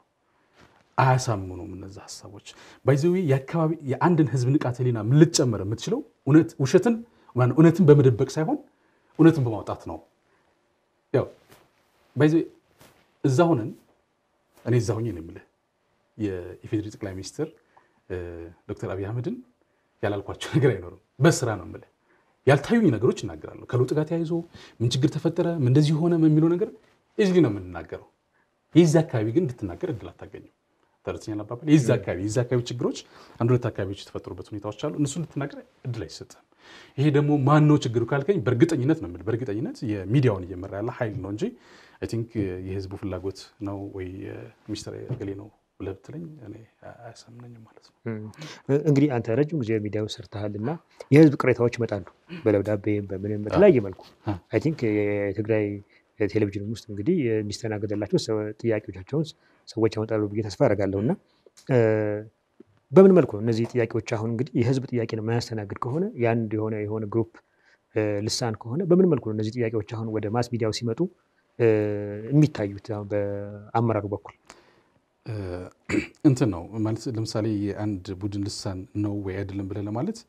አያሳምኑም እነዚ ሀሳቦች ባይዘዊ የአካባቢ የአንድን ህዝብ ንቃተ ህሊና ምን ልትጨምር የምትችለው ውሸትን እውነትን በመደበቅ ሳይሆን እውነትን በማውጣት ነው። ያው ባይዘዊ እዛ ሆነን እኔ እዛ ሆኜ ነው የምልህ የኢፌዴሪ ጠቅላይ ሚኒስትር ዶክተር አብይ አህመድን ያላልኳቸው ነገር አይኖርም። በስራ ነው የምልህ ያልታዩኝ ነገሮች እናገራለሁ። ከለውጥ ጋር ተያይዞ ምን ችግር ተፈጠረ፣ ምን እንደዚህ ሆነ የሚለው ነገር ኢዝሊ ነው የምንናገረው። የዚህ አካባቢ ግን እንድትናገር እድል አታገኝም። ተረትኛል አባባል የዚህ አካባቢ የዚህ አካባቢ ችግሮች አንድ ሁለት አካባቢዎች የተፈጠሩበት ሁኔታዎች አሉ። እነሱ እንድትናገር እድል አይሰጥም። ይሄ ደግሞ ማን ነው ችግሩ ካልከኝ በእርግጠኝነት ነው የምልህ በእርግጠኝነት የሚዲያውን እየመራ ያለ ኃይል ነው እንጂ አይ ቲንክ የህዝቡ ፍላጎት ነው ወይ ሚኒስትር ገሌ ነው ብለህ ብትለኝ እኔ አያሳምነኝም ማለት ነው። እንግዲህ አንተ ረጅም ጊዜ ሚዲያው ሰርተሃል እና የህዝብ ቅሬታዎች ይመጣሉ በደብዳቤም በምንም በተለያየ መልኩ አይ ቲንክ የትግራይ ቴሌቪዥን ውስጥ እንግዲህ የሚስተናገድላቸው ጥያቄዎቻቸውን ሰዎች ያመጣሉ ብዬ ተስፋ አደርጋለሁ እና በምን መልኩ ነው እነዚህ ጥያቄዎች አሁን እንግዲህ የህዝብ ጥያቄ ነው የማያስተናግድ ከሆነ የአንድ የሆነ የሆነ ግሩፕ ልሳን ከሆነ በምን መልኩ ነው እነዚህ ጥያቄዎች አሁን ወደ ማስ ሚዲያው ሲመጡ የሚታዩት በአመራሩ በኩል? እንትን ነው ማለት ለምሳሌ የአንድ ቡድን ልሳን ነው ወይ አይደለም ብለህ ለማለት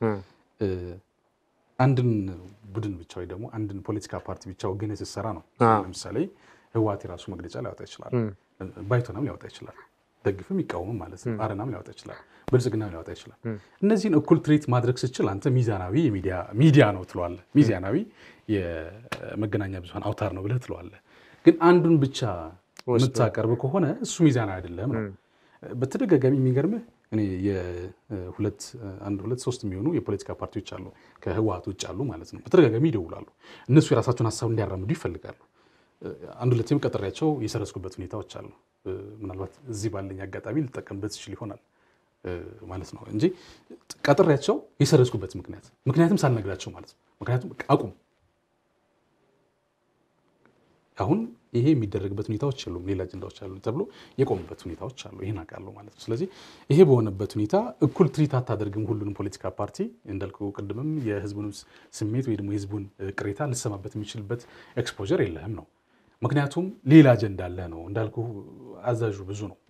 አንድን ቡድን ብቻ ወይ ደግሞ አንድን ፖለቲካ ፓርቲ ብቻ ወገን ስትሰራ ነው። ለምሳሌ ህወሓት የራሱ መግለጫ ሊያወጣ ይችላል። ባይቶናም ሊያወጣ ይችላል። ደግፍም ይቃወምም ማለት ነው። አረናም ሊያወጣ ይችላል። ብልጽግናም ሊያወጣ ይችላል። እነዚህን እኩል ትሪት ማድረግ ስችል አንተ ሚዛናዊ ሚዲያ ነው ትለዋለህ። ሚዛናዊ የመገናኛ ብዙኃን አውታር ነው ብለህ ትለዋለህ። ግን አንዱን ብቻ የምታቀርብ ከሆነ እሱ ሚዛናዊ አይደለም ነው። በተደጋጋሚ የሚገርምህ እኔ የሁለት አንድ ሁለት ሶስት የሚሆኑ የፖለቲካ ፓርቲዎች አሉ ከህወሓት ውጭ አሉ ማለት ነው። በተደጋጋሚ ይደውላሉ። እነሱ የራሳቸውን ሀሳብ እንዲያራምዱ ይፈልጋሉ። አንድ ሁለትም ቀጠሪያቸው የሰረዝኩበት ሁኔታዎች አሉ። ምናልባት እዚህ ባለኝ አጋጣሚ ልጠቀምበት ይችል ይሆናል ማለት ነው እንጂ ቀጠሪያቸው የሰረዝኩበት ምክንያት ምክንያትም ሳልነግራቸው ማለት ነው። ምክንያቱም አቁም አሁን ይሄ የሚደረግበት ሁኔታዎች የሉም፣ ሌላ አጀንዳዎች አሉ ተብሎ የቆሙበት ሁኔታዎች አሉ። ይህን አውቃለሁ ማለት ነው። ስለዚህ ይሄ በሆነበት ሁኔታ እኩል ትሪት አታደርግም ሁሉንም ፖለቲካ ፓርቲ እንዳልከው ቅድምም የህዝቡን ስሜት ወይ ደግሞ የህዝቡን ቅሬታ ልሰማበት የሚችልበት ኤክስፖዠር የለህም ነው። ምክንያቱም ሌላ አጀንዳ አለ ነው እንዳልኩ አዛዡ ብዙ ነው።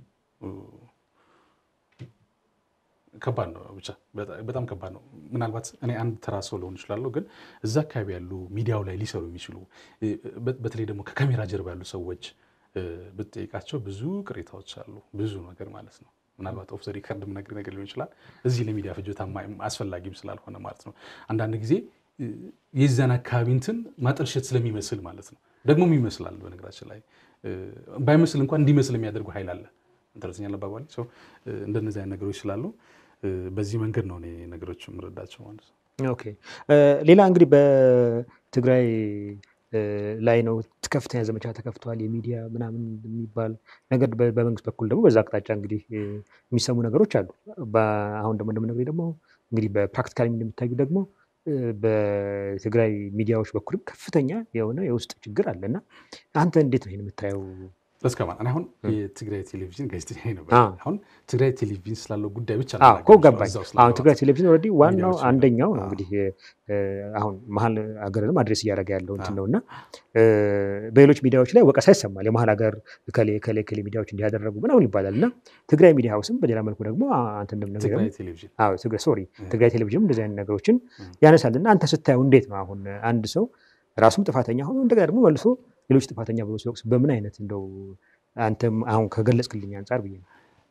ከባድ ነው፣ ብቻ በጣም ከባድ ነው። ምናልባት እኔ አንድ ተራ ሰው ልሆን እችላለሁ፣ ግን እዛ አካባቢ ያሉ ሚዲያው ላይ ሊሰሩ የሚችሉ በተለይ ደግሞ ከካሜራ ጀርባ ያሉ ሰዎች ብትጠይቃቸው ብዙ ቅሬታዎች አሉ፣ ብዙ ነገር ማለት ነው። ምናልባት ኦፍ ዘ ሪከርድ የምነግርህ ነገር ሊሆን ይችላል፣ እዚህ ለሚዲያ ፍጆታ አስፈላጊም ስላልሆነ ማለት ነው። አንዳንድ ጊዜ የዛን አካባቢ እንትን ማጠልሸት ስለሚመስል ማለት ነው። ደግሞም ይመስላል። በነገራችን ላይ ባይመስል እንኳን እንዲመስል የሚያደርጉ ኃይል አለ። ተረተኛ አባባል እንደነዚህ አይነት ነገሮች ስላሉ በዚህ መንገድ ነው እኔ ነገሮች የምረዳቸው ማለት ነው። ኦኬ ሌላ እንግዲህ በትግራይ ላይ ነው ከፍተኛ ዘመቻ ተከፍቷል፣ የሚዲያ ምናምን የሚባል ነገር በመንግስት በኩል ደግሞ በዛ አቅጣጫ እንግዲህ የሚሰሙ ነገሮች አሉ። አሁን ደግሞ እንደምነግርህ ደግሞ እንግዲህ በፕራክቲካል እንደሚታዩ ደግሞ በትግራይ ሚዲያዎች በኩልም ከፍተኛ የሆነ የውስጥ ችግር አለ እና አንተ እንዴት ነው ይህን የምታየው? እስከማን እኔ አሁን የትግራይ ቴሌቪዥን ጋዜጠኛ ነበር። አዎ። አሁን ትግራይ ቴሌቪዥን ስላለው ጉዳይ ብቻ አዎ እኮ ልናገር ገባኝ። እዛው አሁን ስላለው ትግራይ ቴሌቪዥን ኦልሬዲ ዋናው ሚዲያዎች አንደኛው ነው አዎ። እንግዲህ እ፣ አሁን መሀል ሀገርንም አድሬስ እያደረገ ያለው እንትን አዎ። ነው እና እ፣ በሌሎች ሚዲያዎች ላይ ወቀሳ ይሰማል። የመሀል ሀገር እከሌ እከሌ እከሌ ሚዲያዎች እንዲያደረጉ ምናምን ይባላል እና ትግራይ ሚዲያ ሀውስም በሌላ መልኩ ደግሞ አ- አንተ እንደምነግረኝ ትግራይ ቴሌቪዥን አዎ ትግራይ ሶሪ እ። ትግራይ ቴሌቪዥንም እንደዚህ አይነት ነገሮችን እ። ያነሳል እና አንተ ስታየው እንዴት ነው አሁን አንድ ሰው ራሱም ጥፋተኛ ሆኖ እንደገና ደግሞ መልሶ ሌሎች ጥፋተኛ ብሎ ሲወቅስ በምን አይነት እንደው አንተም አሁን ከገለጽክልኝ አንጻር ብዬ ነው።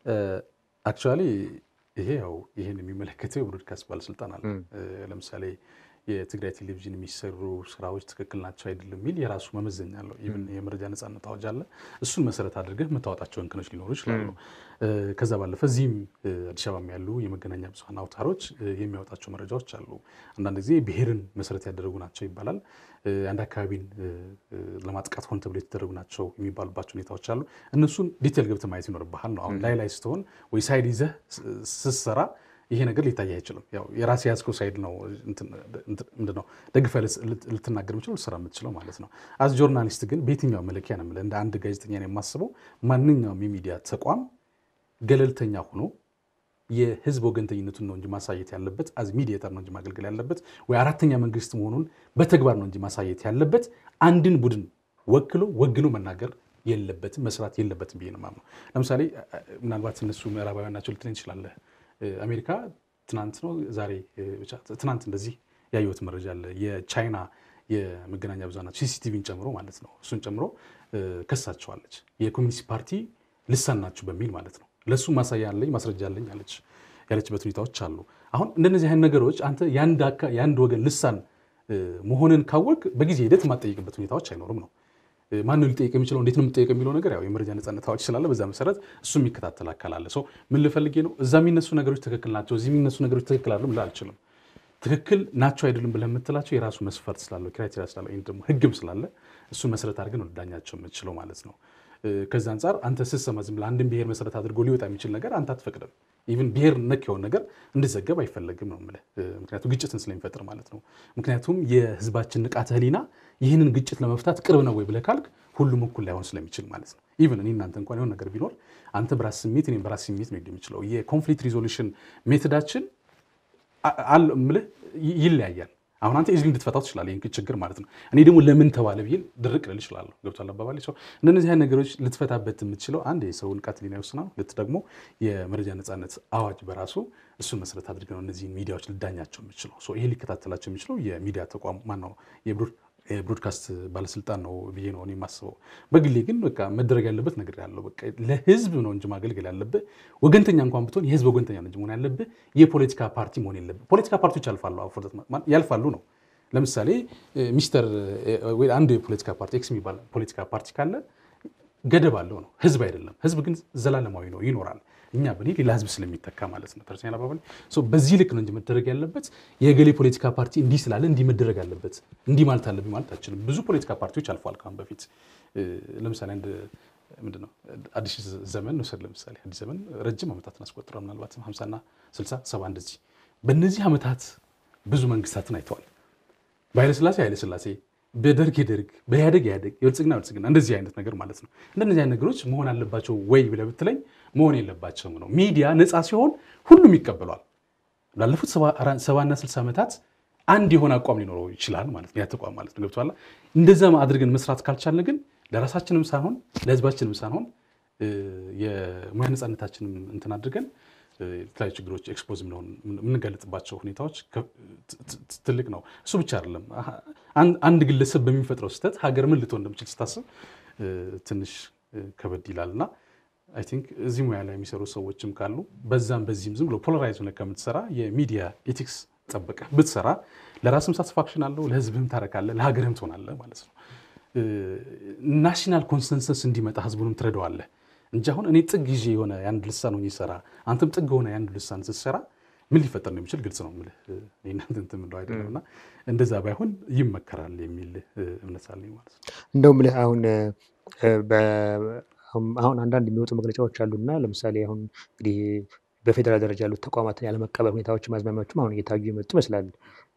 አክቹዋሊ ይሄ ያው ይህን የሚመለከተው የብሮድካስት ባለስልጣን አለ። እም። እ፣ ለምሳሌ የትግራይ ቴሌቪዥን የሚሰሩ ስራዎች ትክክል ናቸው አይደለም የሚል የራሱ መመዘኛ አለው። ኢቭን የመረጃ ነጻነት አዋጅ አለ። እሱን መሰረት አድርገህ የምታወጣቸው እንከኖች ሊኖሩ ይችላሉ። እ፣ ከዛ ባለፈ እዚህም እ፣ አዲስ አበባም ያሉ የመገናኛ ብዙኃን አውታሮች እ፣ የሚያወጣቸው መረጃዎች አሉ። አንዳንድ ጊዜ ብሔርን መሰረት ያደረጉ ናቸው ይባላል። እ፣ አንድ አካባቢን እ፣ እ፣ ለማጥቃት ሆን ተብሎ የተደረጉ ናቸው የሚባሉባቸው ሁኔታዎች አሉ። እነሱን ዲቴል ገብተህ ማየት ይኖርብሃል ነው። አሁን ላይ ላይ ስትሆን ወይ ሳይድ ይዘህ ስ- ስትሰራ ይሄ ነገር ሊታይ አይችልም። ያው የራስ የያዝከው ሳይድ ነው እንትን- እንትን- ምንድን ነው ደግፈህ ልት- ልት- ልትናገር የምችለው ልትሰራ የምትችለው ማለት ነው። አዝ ጆርናሊስት ግን በየትኛው መለኪያ ነው የምልህ እንደ አንድ ጋዜጠኛ ነው የማስበው ማንኛውም የሚዲያ ተቋም ገለልተኛ ሆኖ የህዝብ ወገንተኝነቱን ነው እንጂ ማሳየት ያለበት አዝ ሚዲየተር ነው እንጂ ማገልገል ያለበት ወይ አራተኛ መንግስት መሆኑን በተግባር ነው እንጂ ማሳየት ያለበት አንድን ቡድን ወክሎ ወግኖ መናገር የለበትም መስራት የለበትም ብዬ ነው የማምነው። ለምሳሌ አ- አ- ምናልባት እነሱ ምዕራባውያን ናቸው ልትለኝ ትችላለህ። እ፣ አሜሪካ ትናንት ነው ዛሬ እ፣ ብቻ ትናንት እንደዚህ ያየሁት መረጃ አለ። የቻይና የመገናኛ ብዙኃን ሲሲቲቪን ጨምሮ ማለት ነው እሱን ጨምሮ እ፣ ከሳቸዋለች የኮሚኒስት ፓርቲ ልሳን ናችሁ በሚል ማለት ነው። ለእሱ ማሳያ አለኝ ማስረጃ አለኝ አለች ያለችበት ሁኔታዎች አሉ። አሁን እንደነዚህ አይነት ነገሮች አንተ የአንድ አካ- የአንድ ወገን ልሳን እ፣ መሆንን ካወቅ በጊዜ ሂደት የማትጠይቅበት ሁኔታዎች አይኖርም ነው። እ፣ ማን ነው ሊጠየቅ የሚችለው እንዴት ነው የምጠየቅ የሚለው ነገር ያው የመረጃ ነጻነት አዋጅ ስላለ በዛ መሰረት እሱ የሚከታተል አካል አለ። ሶ ምን ልፈልጌ ነው እዛ የሚነሱ ነገሮች ትክክል ናቸው፣ እዚህ የሚነሱ ነገሮች ትክክል አይደሉም ልል አልችልም። ትክክል ናቸው አይደሉም ብለህ የምትላቸው የራሱ መስፈርት ስላለው ክራይቴሪያ ስላለው ወይም ደግሞ ህግም ስላለ እሱን መሰረት አድርገን ወደ ዳኛቸው የምትችለው ማለት ነው። እ፣ ከዛ አንጻር አንተ ስትሰማ ዝም ብለህ አንድን ብሔር መሰረት አድርጎ ሊወጣ የሚችል ነገር አንተ አትፈቅድም። ኢቭን ብሔር ነክ የሆነ ነገር እንዲዘገብ አይፈለግም ነው የምልህ። እ፣ ምክንያቱም ግጭትን ስለሚፈጥር ማለት ነው። ምክንያቱም የህዝባችን ንቃተ ህሊና ይህንን ግጭት ለመፍታት ቅርብ ነው ወይ ብለህ ካልክ ሁሉም እኩል ላይሆን ስለሚችል ማለት ነው። ኢቭን እኔ እናንተ እንኳን የሆነ ነገር ቢኖር አንተ በራስ ስሜት እኔም በራስ ስሜት ነው የሚችለው የኮንፍሊክት ሪዞሉሽን ሜቶዳችን አ- አለ እምልህ ይ- ይለያያል። አሁን አንተ ኢዝሊ እንድትፈታው ትችላለህ ይህን ችግር ማለት ነው። እኔ ደግሞ ለምን ተባለ ብዬ ድርቅ ልል እችላለሁ። ገብቷል አባባሌ? ሰው እነዚህ አይነት ነገሮች ልትፈታበት የምትችለው አንድ የሰው ንቃተ ህሊና ይወስናል። ሁለት ደግሞ የመረጃ ነጻነት አዋጅ በራሱ እሱን መሰረት አድርገህ ነው እነዚህን ሚዲያዎች ልዳኛቸው የምችለው። ሶ ይሄ ሊከታተላቸው የሚችለው የሚዲያ ተቋም ማነው የብሮድ- የብሮድካስት ባለስልጣን ነው ብዬ ነው እኔ የማስበው። በግሌ ግን በቃ መደረግ ያለበት ነገር ያለው በቃ ለህዝብ ነው እንጂ ማገልገል ያለብህ ወገንተኛ እንኳን ብትሆን የህዝብ ወገንተኛ ነው እንጂ መሆን ያለብህ የፖለቲካ ፓርቲ መሆን የለብህ። ፖለቲካ ፓርቲዎች ያልፋሉ አፍሮት ማ- ያልፋሉ ነው። ለምሳሌ እ፣ ሚስተር እ፣ ወይ አንድ የፖለቲካ ፓርቲ ኤክስ የሚባል ፖለቲካ ፓርቲ ካለ ገደብ አለው ነው። ህዝብ አይደለም። ህዝብ ግን ዘላለማዊ ነው፣ ይኖራል። እኛ ብንሄድ ሌላ ህዝብ ስለሚተካ ማለት ነው። ተርሰኛ አባባል በዚህ ልክ ነው እንጂ መደረግ ያለበት የገሌ ፖለቲካ ፓርቲ እንዲህ ስላለ እንዲህ መደረግ አለበት እንዲህ ማለት አለብኝ ማለት አችልም። ብዙ ፖለቲካ ፓርቲዎች አልፈዋል ካሁን በፊት እ፣ ለምሳሌ አንድ ምንድን ነው አዲስ ዘመን ውሰድ። ለምሳሌ አዲስ ዘመን ረጅም ዓመታትን አስቆጥሯል። ምናልባትም ሀምሳና ስልሳ ሰባ እንደዚህ በእነዚህ ዓመታት ብዙ መንግስታትን አይተዋል። በኃይለስላሴ ኃይለስላሴ፣ በደርግ የደርግ፣ በኢህአደግ ኢህአደግ፣ የብልጽግና ብልጽግና እንደዚህ አይነት ነገር ማለት ነው። እንደነዚህ አይነት ነገሮች መሆን አለባቸው ወይ ብለህ ብትለኝ መሆን የለባቸውም ነው። ሚዲያ ነፃ ሲሆን ሁሉም ይቀበሏል። ላለፉት ሰባና ስልሳ ዓመታት አንድ የሆነ አቋም ሊኖረው ይችላል ማለት ነው። ያ ተቋም ማለት ነው። ገብቶሃል? እንደዛ አድርገን መስራት ካልቻልን ግን ለራሳችንም ሳይሆን ለህዝባችንም ሳይሆን እ፣ የሙያ ነፃነታችንም እንትን አድርገን እ፣ የተለያዩ ችግሮች ኤክስፖዝ የምንጋለጥባቸው ሁኔታዎች ከ- ት- ት- ትልቅ ነው። እሱ ብቻ አይደለም። አሀ፣ አንድ- አንድ ግለሰብ በሚፈጥረው ስህተት ሀገር ምን ልትሆን እንደምችል ስታስብ እ፣ ትንሽ እ፣ ከበድ ይላል እና አይ ቲንክ እዚህ ሙያ ላይ የሚሰሩ ሰዎችም ካሉ በዛም በዚህም ዝም ብሎ ፖላራይዝ ሆነ ከምትሰራ የሚዲያ ኤቲክስ ጠብቀህ ብትሰራ ለራስም ሳትስፋክሽን አለው፣ ለህዝብህም ታረካለህ፣ ለሀገርህም ትሆናለህ ማለት ነው። ናሽናል ኮንሰንሰስ እንዲመጣ ህዝቡንም ትረዳዋለህ እንጂ አሁን እኔ ጥግ ይዤ የሆነ የአንድ ልሳን ሆኜ ሰራ አንተም ጥግ ሆነ የአንድ ልሳን ስትሰራ ምን ሊፈጠር ነው የሚችል ግልጽ ነው የምልህ። እኔ እናንተ እንትን የምለው አይደለም እና እንደዛ ባይሆን ይመከራል የሚል እ፣ እምነት አለኝ ማለት ነው። እንደው ምልህ አሁን እ፣ በ- አሁን አንዳንድ የሚወጡ መግለጫዎች አሉና ለምሳሌ አሁን እንግዲህ በፌዴራል ደረጃ ያሉት ተቋማትን ያለመቀበል ሁኔታዎች ማዝማሚያዎችም አሁን እየታዩ የመጡ ይመስላል።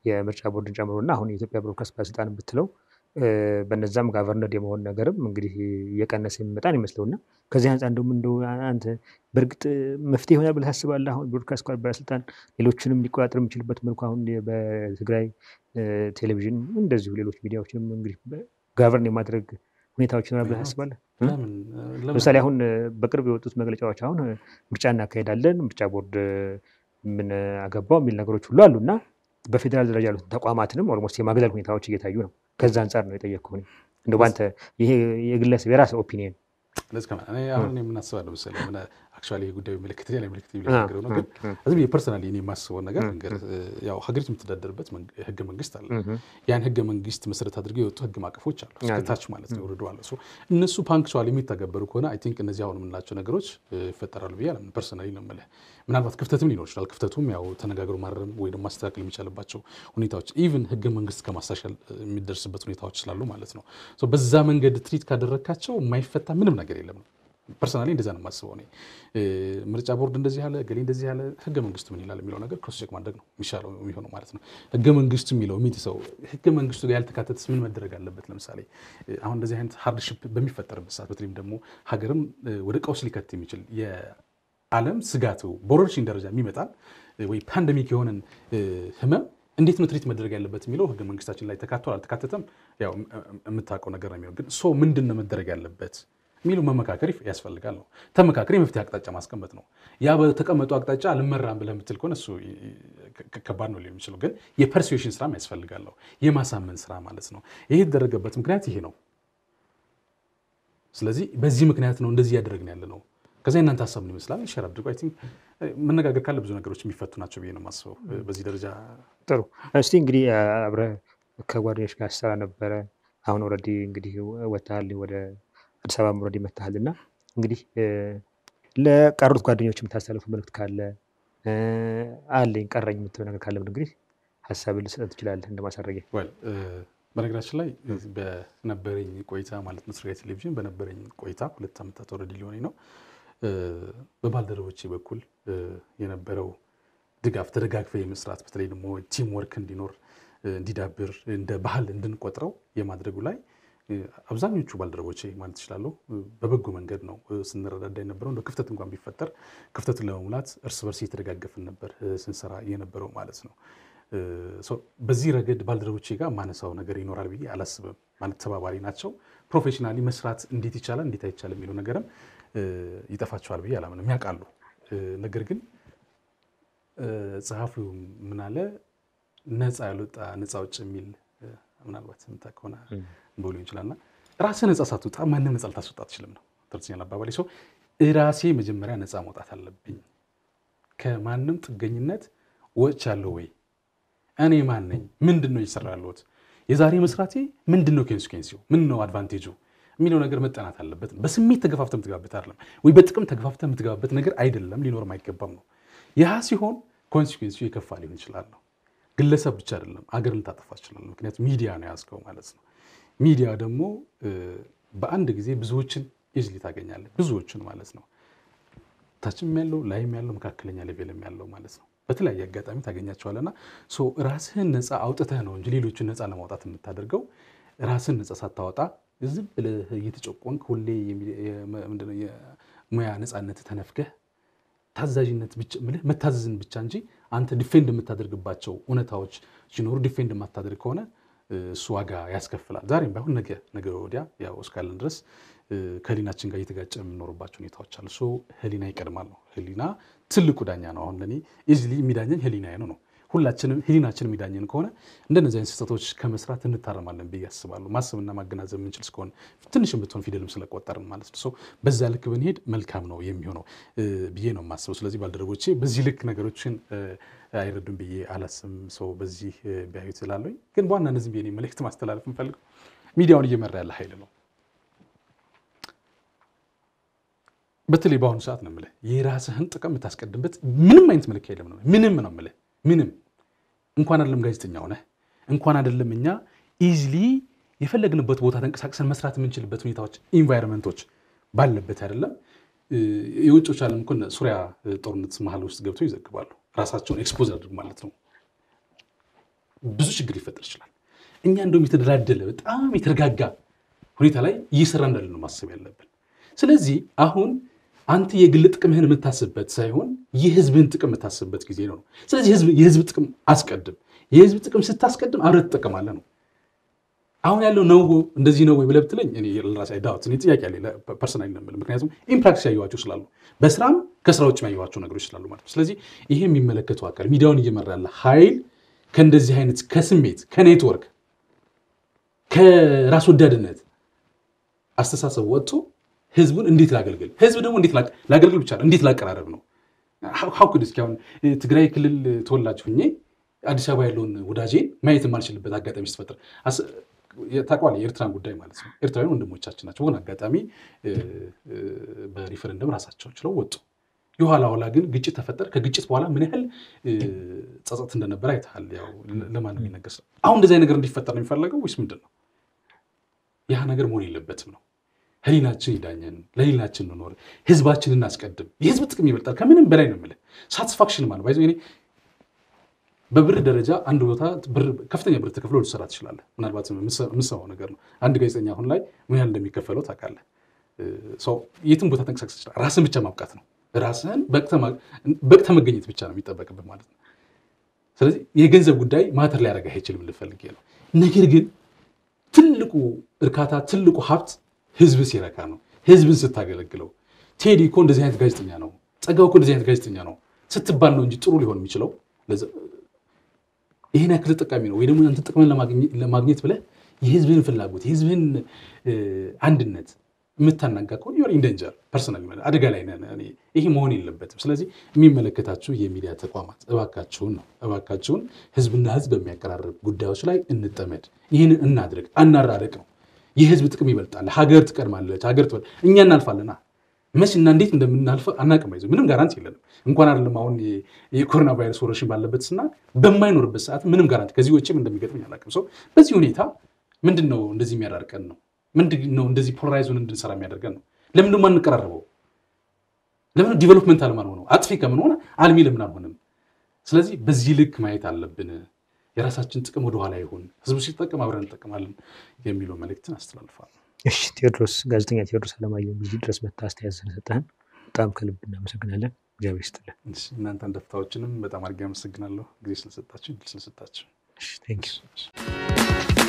የምርጫ ቦርድን ጨምሮ እና አሁን የኢትዮጵያ ብሮድካስት ባለስልጣን ብትለው በነዛም ጋቨርነር የመሆን ነገርም እንግዲህ እየቀነሰ የሚመጣን ይመስለው እና ከዚህ አንጻር እንደውም እንደው አንተ በእርግጥ መፍትሄ ይሆናል ብለህ ታስባለህ? አሁን ብሮድካስት ባለስልጣን ሌሎችንም ሊቆጣጠር የሚችልበት መልኩ አሁን በትግራይ ቴሌቪዥን እንደዚሁ ሌሎች ሚዲያዎችንም እንግዲህ ጋቨርን የማድረግ ሁኔታዎች ይሆናል ብለህ ታስባለህ? ለምሳሌ አሁን በቅርብ የወጡት መግለጫዎች አሁን ምርጫ እናካሄዳለን፣ ምርጫ ቦርድ ምን አገባው የሚል ነገሮች ሁሉ አሉ እና በፌዴራል ደረጃ ያሉት ተቋማትንም ኦልሞስት የማግለል ሁኔታዎች እየታዩ ነው። ከዛ አንጻር ነው የጠየቅኩህ። እንደ በአንተ ይሄ የግለሰብ የራስህ ኦፒኒየን አሁን የምናስባለው መሰለህ አክቹዋሊ ይህ ጉዳዩ ምልክት ላይ ምልክት የሚናገረው ነው። ግን ዝም ፐርሰናሊ እኔ የማስበው ነገር ያው ሀገሪቱ የምትተዳደርበት ህገ መንግስት አለ። ያን ህገ መንግስት መሰረት አድርገው የወጡ ህግ ማቀፎች አሉ፣ እስከታች ማለት ነው ወርዶ አለ። እነሱ ፓንክቹዋሊ የሚተገበሩ ከሆነ አይ ቲንክ እነዚህ አሁን የምንላቸው ነገሮች ይፈጠራሉ ብዬ አላምንም። ፐርሰናሊ ነው የምልህ። ምናልባት ክፍተትም ሊኖር ይችላል። ክፍተቱም ያው ተነጋግሮ ማረም ወይ ደግሞ ማስተካከል የሚቻልባቸው ሁኔታዎች ኢቭን ህገ መንግስት ከማሻሻል የሚደርስበት ሁኔታዎች ስላሉ ማለት ነው። በዛ መንገድ ትሪት ካደረግካቸው የማይፈታ ምንም ነገር የለም ነው ፐርሰናሊ እንደዛ ነው የማስበው። እኔ ምርጫ ቦርድ እንደዚህ ያለ ገሌ እንደዚህ ያለ ህገ መንግስቱ ምን ይላል የሚለው ነገር ክሮስ ቼክ ማድረግ ነው የሚሻለው የሚሆነው ማለት ነው። ህገ መንግስቱ የሚለው የሚጥሰው ህገ መንግስቱ ጋር ያልተካተተስ ምን መደረግ አለበት? ለምሳሌ አሁን እንደዚህ አይነት ሃርድሽፕ በሚፈጠርበት ሰዓት በተለይም ደግሞ ሀገርም ወደ ቀውስ ሊከት የሚችል የዓለም ስጋቱ በወረርሽኝ ደረጃ የሚመጣል ወይ ፓንደሚክ የሆነን ህመም እንዴት ነው ትሪት መደረግ ያለበት የሚለው ህገ መንግስታችን ላይ ተካቷል አልተካተተም፣ ያው የምታውቀው ነገር ነው የሚሆን ግን ሶ ምንድን ነው መደረግ ያለበት የሚሉ መመካከር ያስፈልጋል ነው። ተመካከር የመፍትሄ አቅጣጫ ማስቀመጥ ነው። ያ በተቀመጡ አቅጣጫ አልመራም ብለህ የምትል ከሆነ እሱ ከባድ ነው ሊሆን የሚችለው። ግን የፐርሱዌሽን ስራም ያስፈልጋል ነው፣ የማሳመን ስራ ማለት ነው። ይሄ የተደረገበት ምክንያት ይሄ ነው። ስለዚህ በዚህ ምክንያት ነው እንደዚህ እያደረግን ያለ ነው። ከዛ እናንተ ሀሳብ ምን ይመስላል? ሸር አድርጎ አይ ቲንክ መነጋገር ካለ ብዙ ነገሮች የሚፈቱ ናቸው ብዬ ነው የማስበው። በዚህ ደረጃ ጥሩ። እስቲ እንግዲህ አብረህ ከጓደኞች ጋር ስራ ነበረ። አሁን ኦልሬዲ እንግዲህ ወጥተሃል ወደ አዲስ አበባ ምሮድ ይመታሃል እና እንግዲህ ለቀሩት ጓደኞች የምታስተላልፉ መልዕክት ካለ አለኝ ቀረኝ የምትለው ነገር ካለ እንግዲህ ሀሳብን ልሰጥ ትችላለህ እንደማሳረጊያ። በነገራችን ላይ በነበረኝ ቆይታ ማለት ነው ትግራይ ቴሌቪዥን በነበረኝ ቆይታ ሁለት ዓመታት ኦልሬዲ ሊሆነኝ ነው። በባልደረቦቼ በኩል የነበረው ድጋፍ ተደጋግፈ የመስራት በተለይ ደግሞ ቲም ወርክ እንዲኖር እንዲዳብር እንደ ባህል እንድንቆጥረው የማድረጉ ላይ አብዛኞቹ ባልደረቦቼ ማለት እችላለሁ በበጎ መንገድ ነው ስንረዳዳ የነበረው። እንደ ክፍተት እንኳን ቢፈጠር ክፍተቱን ለመሙላት እርስ በርስ እየተደጋገፍን ነበር ስንሰራ የነበረው ማለት ነው። በዚህ ረገድ ባልደረቦቼ ጋር ማነሳው ነገር ይኖራል ብዬ አላስብም። ማለት ተባባሪ ናቸው። ፕሮፌሽናሊ መስራት እንዴት ይቻላል እንዴት አይቻልም የሚለው ነገርም ይጠፋቸዋል ብዬ አላምንም። ያውቃሉ። ነገር ግን ጸሐፊው ምን አለ ነፃ ያልወጣ ነፃ ውጭ የሚል ምናልባት የምታውቅ ከሆነ ብሎ ይችላልና ራስህ ነፃ ሳትወጣ ማንም ነፃ ልታስወጣ አትችልም ነው ተርትኛል አባባሌ። ሰው ራሴ መጀመሪያ ነፃ መውጣት አለብኝ። ከማንም ጥገኝነት ወጥቻለሁ ወይ? እኔ ማን ነኝ? ምንድን ነው እየሰራ ያለሁት? የዛሬ መስራቴ ምንድን ነው ኮንሲኩዌንሲው? ምን ነው አድቫንቴጁ የሚለው ነገር መጠናት አለበት። በስሜት ተገፋፍተ የምትገባበት አይደለም፣ ወይ በጥቅም ተገፋፍተ የምትገባበት ነገር አይደለም፣ ሊኖርም አይገባም ነው። ያ ሲሆን ኮንሲኩዌንሲው የከፋ ሊሆን ይችላል ነው። ግለሰብ ብቻ አይደለም፣ አገር ልታጠፋ ይችላል። ምክንያቱም ሚዲያ ነው ያዝከው ማለት ነው። ሚዲያ ደግሞ በአንድ ጊዜ ብዙዎችን ኢዝሊ ታገኛለህ፣ ብዙዎችን ማለት ነው። ታችም ያለው ላይም ያለው መካከለኛ ሌቬልም ያለው ማለት ነው። በተለያየ አጋጣሚ ታገኛቸዋለና ራስህን ነፃ አውጥተህ ነው እንጂ ሌሎችን ነፃ ለማውጣት የምታደርገው ራስህን ነፃ ሳታወጣ ዝም ብለህ እየተጨቆንክ ሁሌ ምንድነው የሙያ ነፃነት ተነፍገህ ታዛዥነት ብቻ ምልህ መታዘዝን ብቻ እንጂ አንተ ዲፌንድ የምታደርግባቸው እውነታዎች ሲኖሩ ዲፌንድ የማታደርግ ከሆነ እሱ ዋጋ ያስከፍላል። ዛሬም ባይሆን ነገ ነገ ወዲያ ያው እስካለን ድረስ ከህሊናችን ጋር እየተጋጨ የምንኖርባቸው ሁኔታዎች አሉ። ሶ ህሊና ይቀድማል ነው። ህሊና ትልቁ ዳኛ ነው። አሁን ለእኔ ኢዝሊ የሚዳኘኝ ህሊና ነው ነው ሁላችንም ህሊናችን የሚዳኘን ከሆነ እንደነዚህ አይነት ስህተቶች ከመስራት እንታረማለን ብዬ አስባለሁ። ማሰብና ማገናዘብ የምንችል እስከሆነ ትንሽ ብትሆን ፊደልም ስለቆጠርን ማለት ነው። ሰው በዛ ልክ ብንሄድ መልካም ነው የሚሆነው ብዬ ነው የማስበው። ስለዚህ ባልደረቦቼ በዚህ ልክ ነገሮችን አይረዱም ብዬ አላስብም። ሰው በዚህ ቢያዩት ስላለኝ ግን በዋናነት ዝም ብዬ መልእክት ማስተላለፍ የምፈልገው ሚዲያውን እየመራ ያለ ኃይል ነው። በተለይ በአሁኑ ሰዓት ነው የምልህ የራስህን ጥቅም የምታስቀድምበት ምንም አይነት መለኪያ የለም ነው ምንም ነው የምልህ ምንም እንኳን አይደለም ጋዜጠኛ ሆነህ እንኳን አይደለም እኛ ኢዝሊ የፈለግንበት ቦታ ተንቀሳቅሰን መስራት የምንችልበት ሁኔታዎች ኢንቫይሮንመንቶች ባለበት አይደለም። የውጮች ዓለም እኮ ሱሪያ ጦርነት መሀል ውስጥ ገብተው ይዘግባሉ። ራሳቸውን ኤክስፖዝ አድርግ ማለት ነው። ብዙ ችግር ሊፈጠር ይችላል። እኛ እንደውም የተደላደለ በጣም የተረጋጋ ሁኔታ ላይ እየሰራ እንዳለ ነው ማሰብ ያለብን። ስለዚህ አሁን አንተ የግል ጥቅምህን የምታስብበት ሳይሆን የህዝብህን ጥቅም የምታስብበት ጊዜ ነው። ስለዚህ የህዝብ ጥቅም አስቀድም። የህዝብ ጥቅም ስታስቀድም አብረህ ትጠቀማለህ ነው። አሁን ያለው ነው እንደዚህ ነው ወይ ብለህ ብትለኝ እኔ ለራሴ ዳውት እኔ ጥያቄ አለ ፐርሰናል ነው የምልህ። ምክንያቱም ኢምፕራክቲስ ያየኋቸው ስላሉ በስራም ከስራ ውጭ ያየኋቸው ነገሮች ስላሉ ማለት ነው። ስለዚህ ይሄ የሚመለከተው አካል ሚዲያውን እየመራ ያለ ኃይል ከእንደዚህ አይነት ከስሜት ከኔትወርክ ከራስ ወዳድነት አስተሳሰብ ወጥቶ ህዝቡን እንዴት ላገልግል፣ ህዝብ ደግሞ እንዴት ላገልግል ብቻ እንዴት ላቀራረብ ነው። ሀውክድ እስኪ አሁን ትግራይ ክልል ተወላጅ ሁኜ አዲስ አበባ ያለውን ወዳጄን ማየት የማልችልበት አጋጣሚ ስትፈጥር ታውቀዋለህ፣ የኤርትራን ጉዳይ ማለት ነው። ኤርትራውያን ወንድሞቻችን ናቸው። በሆነ አጋጣሚ በሪፈረንደም ራሳቸው ችለው ወጡ። የኋላ ኋላ ግን ግጭት ተፈጠረ። ከግጭት በኋላ ምን ያህል ጸጸት እንደነበረ አይተሃል። ያው ለማንም የሚነገር ሰው አሁን እንደዚህ ነገር እንዲፈጠር ነው የሚፈለገው ወይስ ምንድን ነው? ያ ነገር መሆን የለበትም ነው። ህሊናችን ይዳኘን፣ ለህሊናችን እንኖር፣ ህዝባችን እናስቀድም። የህዝብ ጥቅም ይበልጣል ከምንም በላይ ነው የምልህ። ሳቲስፋክሽን ማለት ባይዞ እኔ በብር ደረጃ አንድ ቦታ ከፍተኛ ብር ተከፍሎ ልትሰራ ትችላለህ። ምናልባት የምሰማው ነገር ነው። አንድ ጋዜጠኛ አሁን ላይ ምን ያህል እንደሚከፈለው ታውቃለህ። የትም ቦታ ተንቀሳቀስ ይችላል። ራስን ብቻ ማብቃት ነው። ራስህን በቅተህ መገኘት ብቻ ነው የሚጠበቅብህ ማለት ነው። ስለዚህ የገንዘብ ጉዳይ ማተር ሊያደርግ አይችልም ልፈልግ ነው። ነገር ግን ትልቁ እርካታ ትልቁ ሀብት ህዝብ ሲረካ ነው። ህዝብን ስታገለግለው ቴዲ እኮ እንደዚህ አይነት ጋዜጠኛ ነው፣ ጸጋው እኮ እንደዚህ አይነት ጋዜጠኛ ነው ስትባል ነው እንጂ ጥሩ ሊሆን የሚችለው ይህን ያክል ተጠቃሚ ነው ወይ ደግሞ አንተ ጥቅምን ለማግኘት ብለህ የህዝብህን ፍላጎት የህዝብህን አንድነት የምታናጋ ከሆነ ዩር ኢን ዴንጀር ፐርሰናል አደጋ ላይ ነን። ይሄ መሆን የለበትም። ስለዚህ የሚመለከታችሁ የሚዲያ ተቋማት እባካችሁን ነው እባካችሁን ህዝብና ህዝብ በሚያቀራርብ ጉዳዮች ላይ እንጠመድ። ይህንን እናድርግ፣ አናራርቅ ነው። የህዝብ ጥቅም ይበልጣል። ሀገር ትቀድማለች። ሀገር ትበል እኛ እናልፋለና መች እና እንዴት እንደምናልፈ አናቅም። ይዘ ምንም ጋራንቲ የለንም። እንኳን አይደለም አሁን የኮሮና ቫይረስ ወረርሽኝ ባለበት ስና በማይኖርበት ሰዓት ምንም ጋራንቲ ከዚህ ውጭም እንደሚገጥመኝ አላቅም። ሰው በዚህ ሁኔታ ምንድን ነው እንደዚህ የሚያዳርቀን ነው? ምንድን ነው እንደዚህ ፖላራይዙን እንድንሰራ የሚያደርገን ነው? ለምን ደግሞ አንቀራረበው? ለምን ዲቨሎፕመንት አልማን ሆነው አጥፊ ከምን ሆነ አልሚ ለምን አልሆንም? ስለዚህ በዚህ ልክ ማየት አለብን። የራሳችን ጥቅም ወደኋላ ይሁን፣ ህዝቡ ሲጠቀም አብረን እንጠቀማለን የሚለው መልእክትን አስተላልፋለሁ። እሺ ቴዎድሮስ፣ ጋዜጠኛ ቴዎድሮስ አለማየሁ እዚህ ድረስ መጥተህ አስተያየት ስለሰጠህን በጣም ከልብ እናመሰግናለን። እግዚአብሔር ይስጥልን። እናንተን ደፍታዎችንም በጣም አድርጌ አመሰግናለሁ ጊዜ ስለሰጣችሁ ስለሰጣችሁ። ቴንክ ዩ